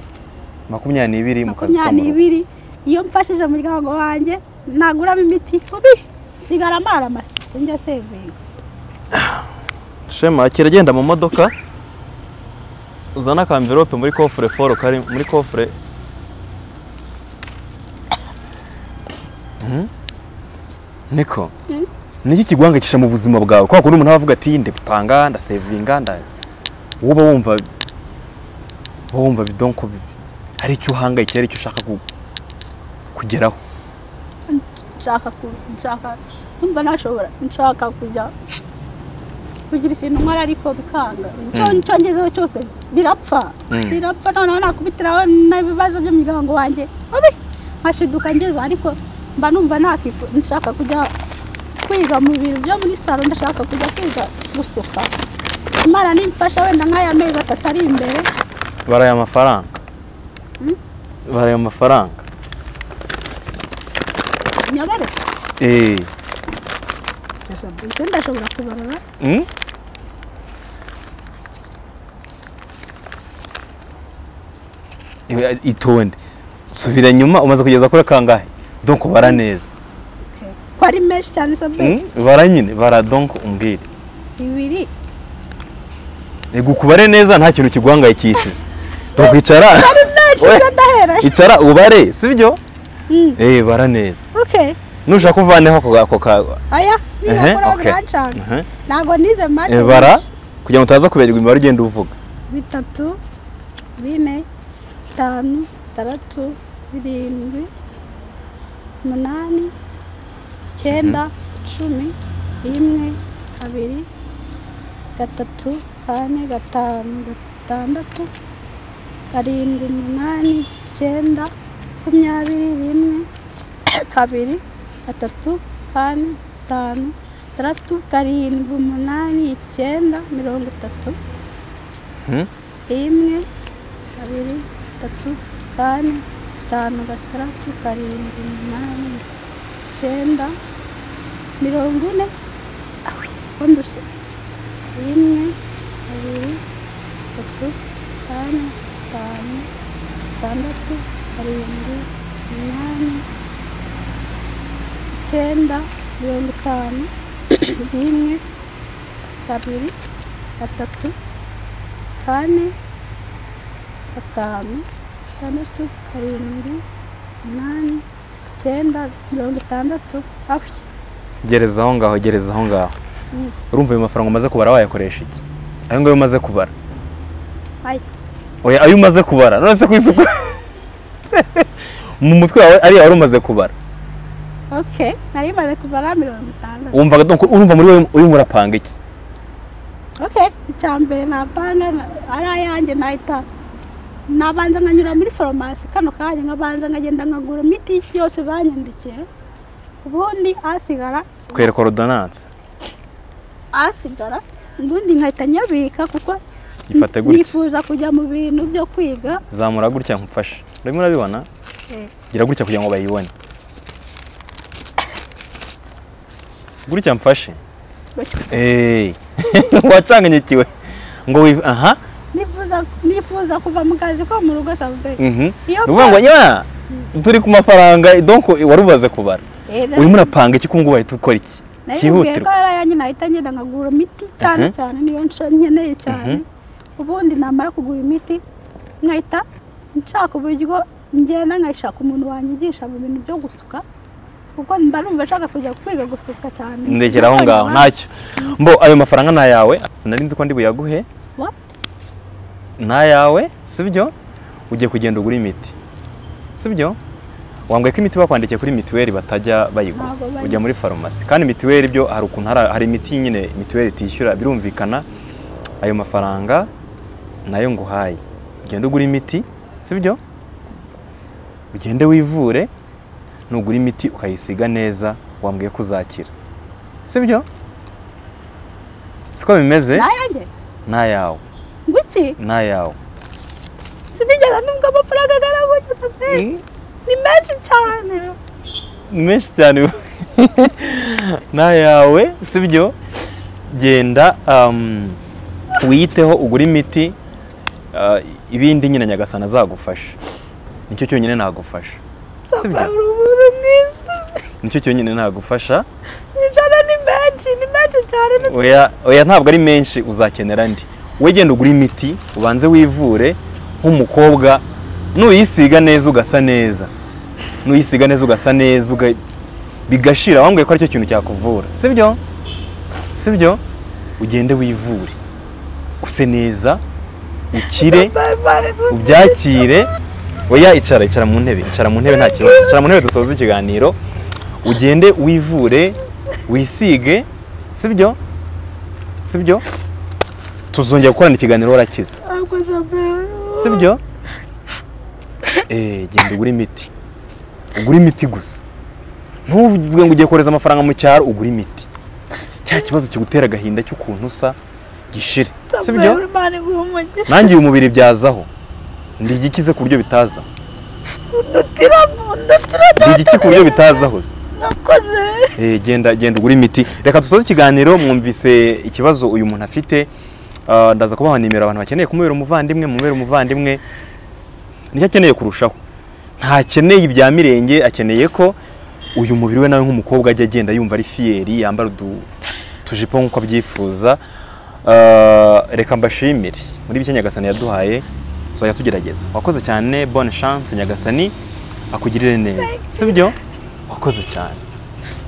n'ibiri makumyabiri n'ibiri mu kazi ko mu rugo. makumyabiri iyo mfashije umuryango wanjye naguramo imiti ubi nsigara amara amasiku njya sevinga shema kiragenda mu modoka uzana akamvirope muri kofure foro kari muri kofure Mhm. niko niki kiguhangayikisha mu buzima bwawe kwa kundi umuntu aba avuga ati ndipanga ndasevinga nda wowe uba wumva uba wumva bidonko bibi hari icyo uhangayikiye hari icyo ushaka ku- kugeraho nshaka ku nshaka numva nashobora nshaka kujya kugira ikintu nkora ariko bikanga icyo Mm. icyo ngezeho cyose birapfa Mm. birapfa noneho nakubitiraho n'ibibazo by'umuryango wanjye ubi nkashiduka ngeze ariko mba numva nakifu nshaka kujya kwiga mu bintu byo muri salo ndashaka kujya kwiga gusuka imana nimfasha wenda nk'aya mezi atatu ari imbere baraye amafaranga Mm? baraye amafaranga nyobere eee ese ndashobora kubarura Mm? Iwe- itonde subira nyuma umaze kugeza kuri kangahe donko bara neza Okay. ko ari menshi cyane sabe Mm? bara nyine bara donko umbwire bibiri ego ukubare neza nta kintu kiguhangayikishije donko icara menshi We- se ndahera icara ubare sibyo Mm, eh bara neza okay nushaka uvaneho ako ako ka aya Ehe, birakora okay. burancana Ehe. ntabwo nize mate Eh, bara kugira ngo utaza kuberwa imibare ugenda uvuga bitatu bine bitanu bitandatu birindwi umunani icyenda cumi rimwe kabiri gatatu kane gatanu gatandatu karindwi umunani icyenda makumyabiri rimwe kabiri gatatu kane gatanu gatandatu karindwi umunani icyenda mirongo itatu Mm? rimwe kabiri gatatu kane gatanu gatandatu karindwi umunani icyenda mirongo ine awi ko ndushye rimwe kabiri gatatu kane gatanu gatandatu karindwi umunani icyenda mirongo itanu rimwe kabiri gatatu kane gatanu gatandatu karindwi umunani icyenda mirongo itandatu aho gereza aho ngaho gereza aho ngaho Mm. urumva ayo mafaranga umaze kubara wayakoresha iki ayo ngayo umaze kubara aya oya ayo umaze kubara none se ku isuku mu mutwe wawe ariya wari umaze kubara oke nari maze kubara mirongo itandatu wumva donc urumva muri wowe urimo urapanga iki oke icya mbere ni apana ari ayanjye nahita nabanza nkanyura muri farumasi kano kanya nkabanza nkagenda nkagura imiti yose banyandikiye ubundi asigara twereka ordonance asigara ubundi nkahita nyabika kuko Ifate gutya. nifuza kujya mu bintu byo kwiga zamura gutya nkufashe urimo urabibona gira gutya kugira ngo bayibone gutya mfashe Gutya. eee wacanganyikiwe ngo wi- aha nifuza nifuza kuva mu kazi ko mu rugo sabe mhm. Iyo ni ukuvuga ngo pa- nyamara turi ku mafaranga donc wari ubaze kubara urimo urapanga iki ko ngo uhita ukora iki nayibwiye ko cyihutirwa ari ayanjye nahita ngenda nkagura imiti cyane Mhm. cyane niyo nsho nkeneye cyane ubundi namara kugura imiti nkahita nshaka uburyo ngenda nkayishaka umuntu wanyigisha mu bintu byo gusuka kuko mba numva nshaka kujya kwiga gusuka cyane ndekera aho ngaho ntacyo mbo ayo mafaranga ni ayawe sinari nzi ko ndi buyaguhe What? ni ayawe sibyo ugiye kugenda ugura imiti sibyo wambwiye ko imiti bakwandikiye kuri mituweli batajya bayigura Ntabwo bayi- ujya muri farumasi kandi mituweli byo hari ukuntu hari hari imiti nyine mituweli itishyura birumvikana ayo mafaranga nayo nguhaye ugenda ugura imiti sibyo ugende wivure nugura imiti ukayisiga neza wambwiye ko uzakira sibyo siko bimeze nayanjye nayawe nguki nayawe sinigeze nubwo amafaranga angana gutya pe ni menshi cyane menshi cyane nayawe sibyo genda um, wiyiteho ugure imiti uh, ibindi nyine nyagasana azagufasha nicyo cyonyine nagufasha papa uri umuntu mwiza nicyo cyonyine nagufasha ijana ni menshi ni menshi cyane ni oya oya ntabwo ari menshi uzakenera ndi we genda ugure imiti ubanze wivure nk'umukobwa nuyisiga neza ugasa neza nuyisiga neza ugasa neza uga... bigashira wambwiye ko aricyo kintu cyakuvura sibyo sibyo ugende wivure use neza ukire ubyakire oya icara icara mu ntebe icara mu ntebe nta kibazo icara mu ntebe dusoze ikiganiro ugende wivure wisige sibyo sibyo tuzongera gukorana ikiganiro warakize ntabwo zabe sibyo eee genda ugure imiti ugure imiti gusa ntuvuge ngo ugiye kohereza amafaranga mu cyaro ugure imiti cya kibazo kigutera agahinda cy'ukuntu usa gishire sibyo Imana iguha umugisha nanjye uyu mubiri byazaho ndigikize ku buryo bitaza ndutira mu ndutira ndigiki ku buryo bitazaho se nakoze Eh, genda genda ugura imiti reka dusoze ikiganiro mwumvise ikibazo uyu muntu afite Ah, ndaza kubaha nimero abantu bakeneye kumubera umuvandimwe mubera umuvandimwe nicyo akeneye kurushaho ntakeneye ibya mirenge akeneye ko uyu mubiri we nawe nk'umukobwa ajya agenda yumva ari fiyeri yambara udu tujipo nk'uko abyifuza Ah, reka mbashimire muri bike nyagasani yaduhaye tuzajya tugerageza wakoze cyane bonne chance nyagasani akugirire neza sibyo wakoze cyane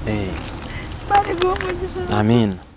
Eh, Imana iguha umugisha Amin.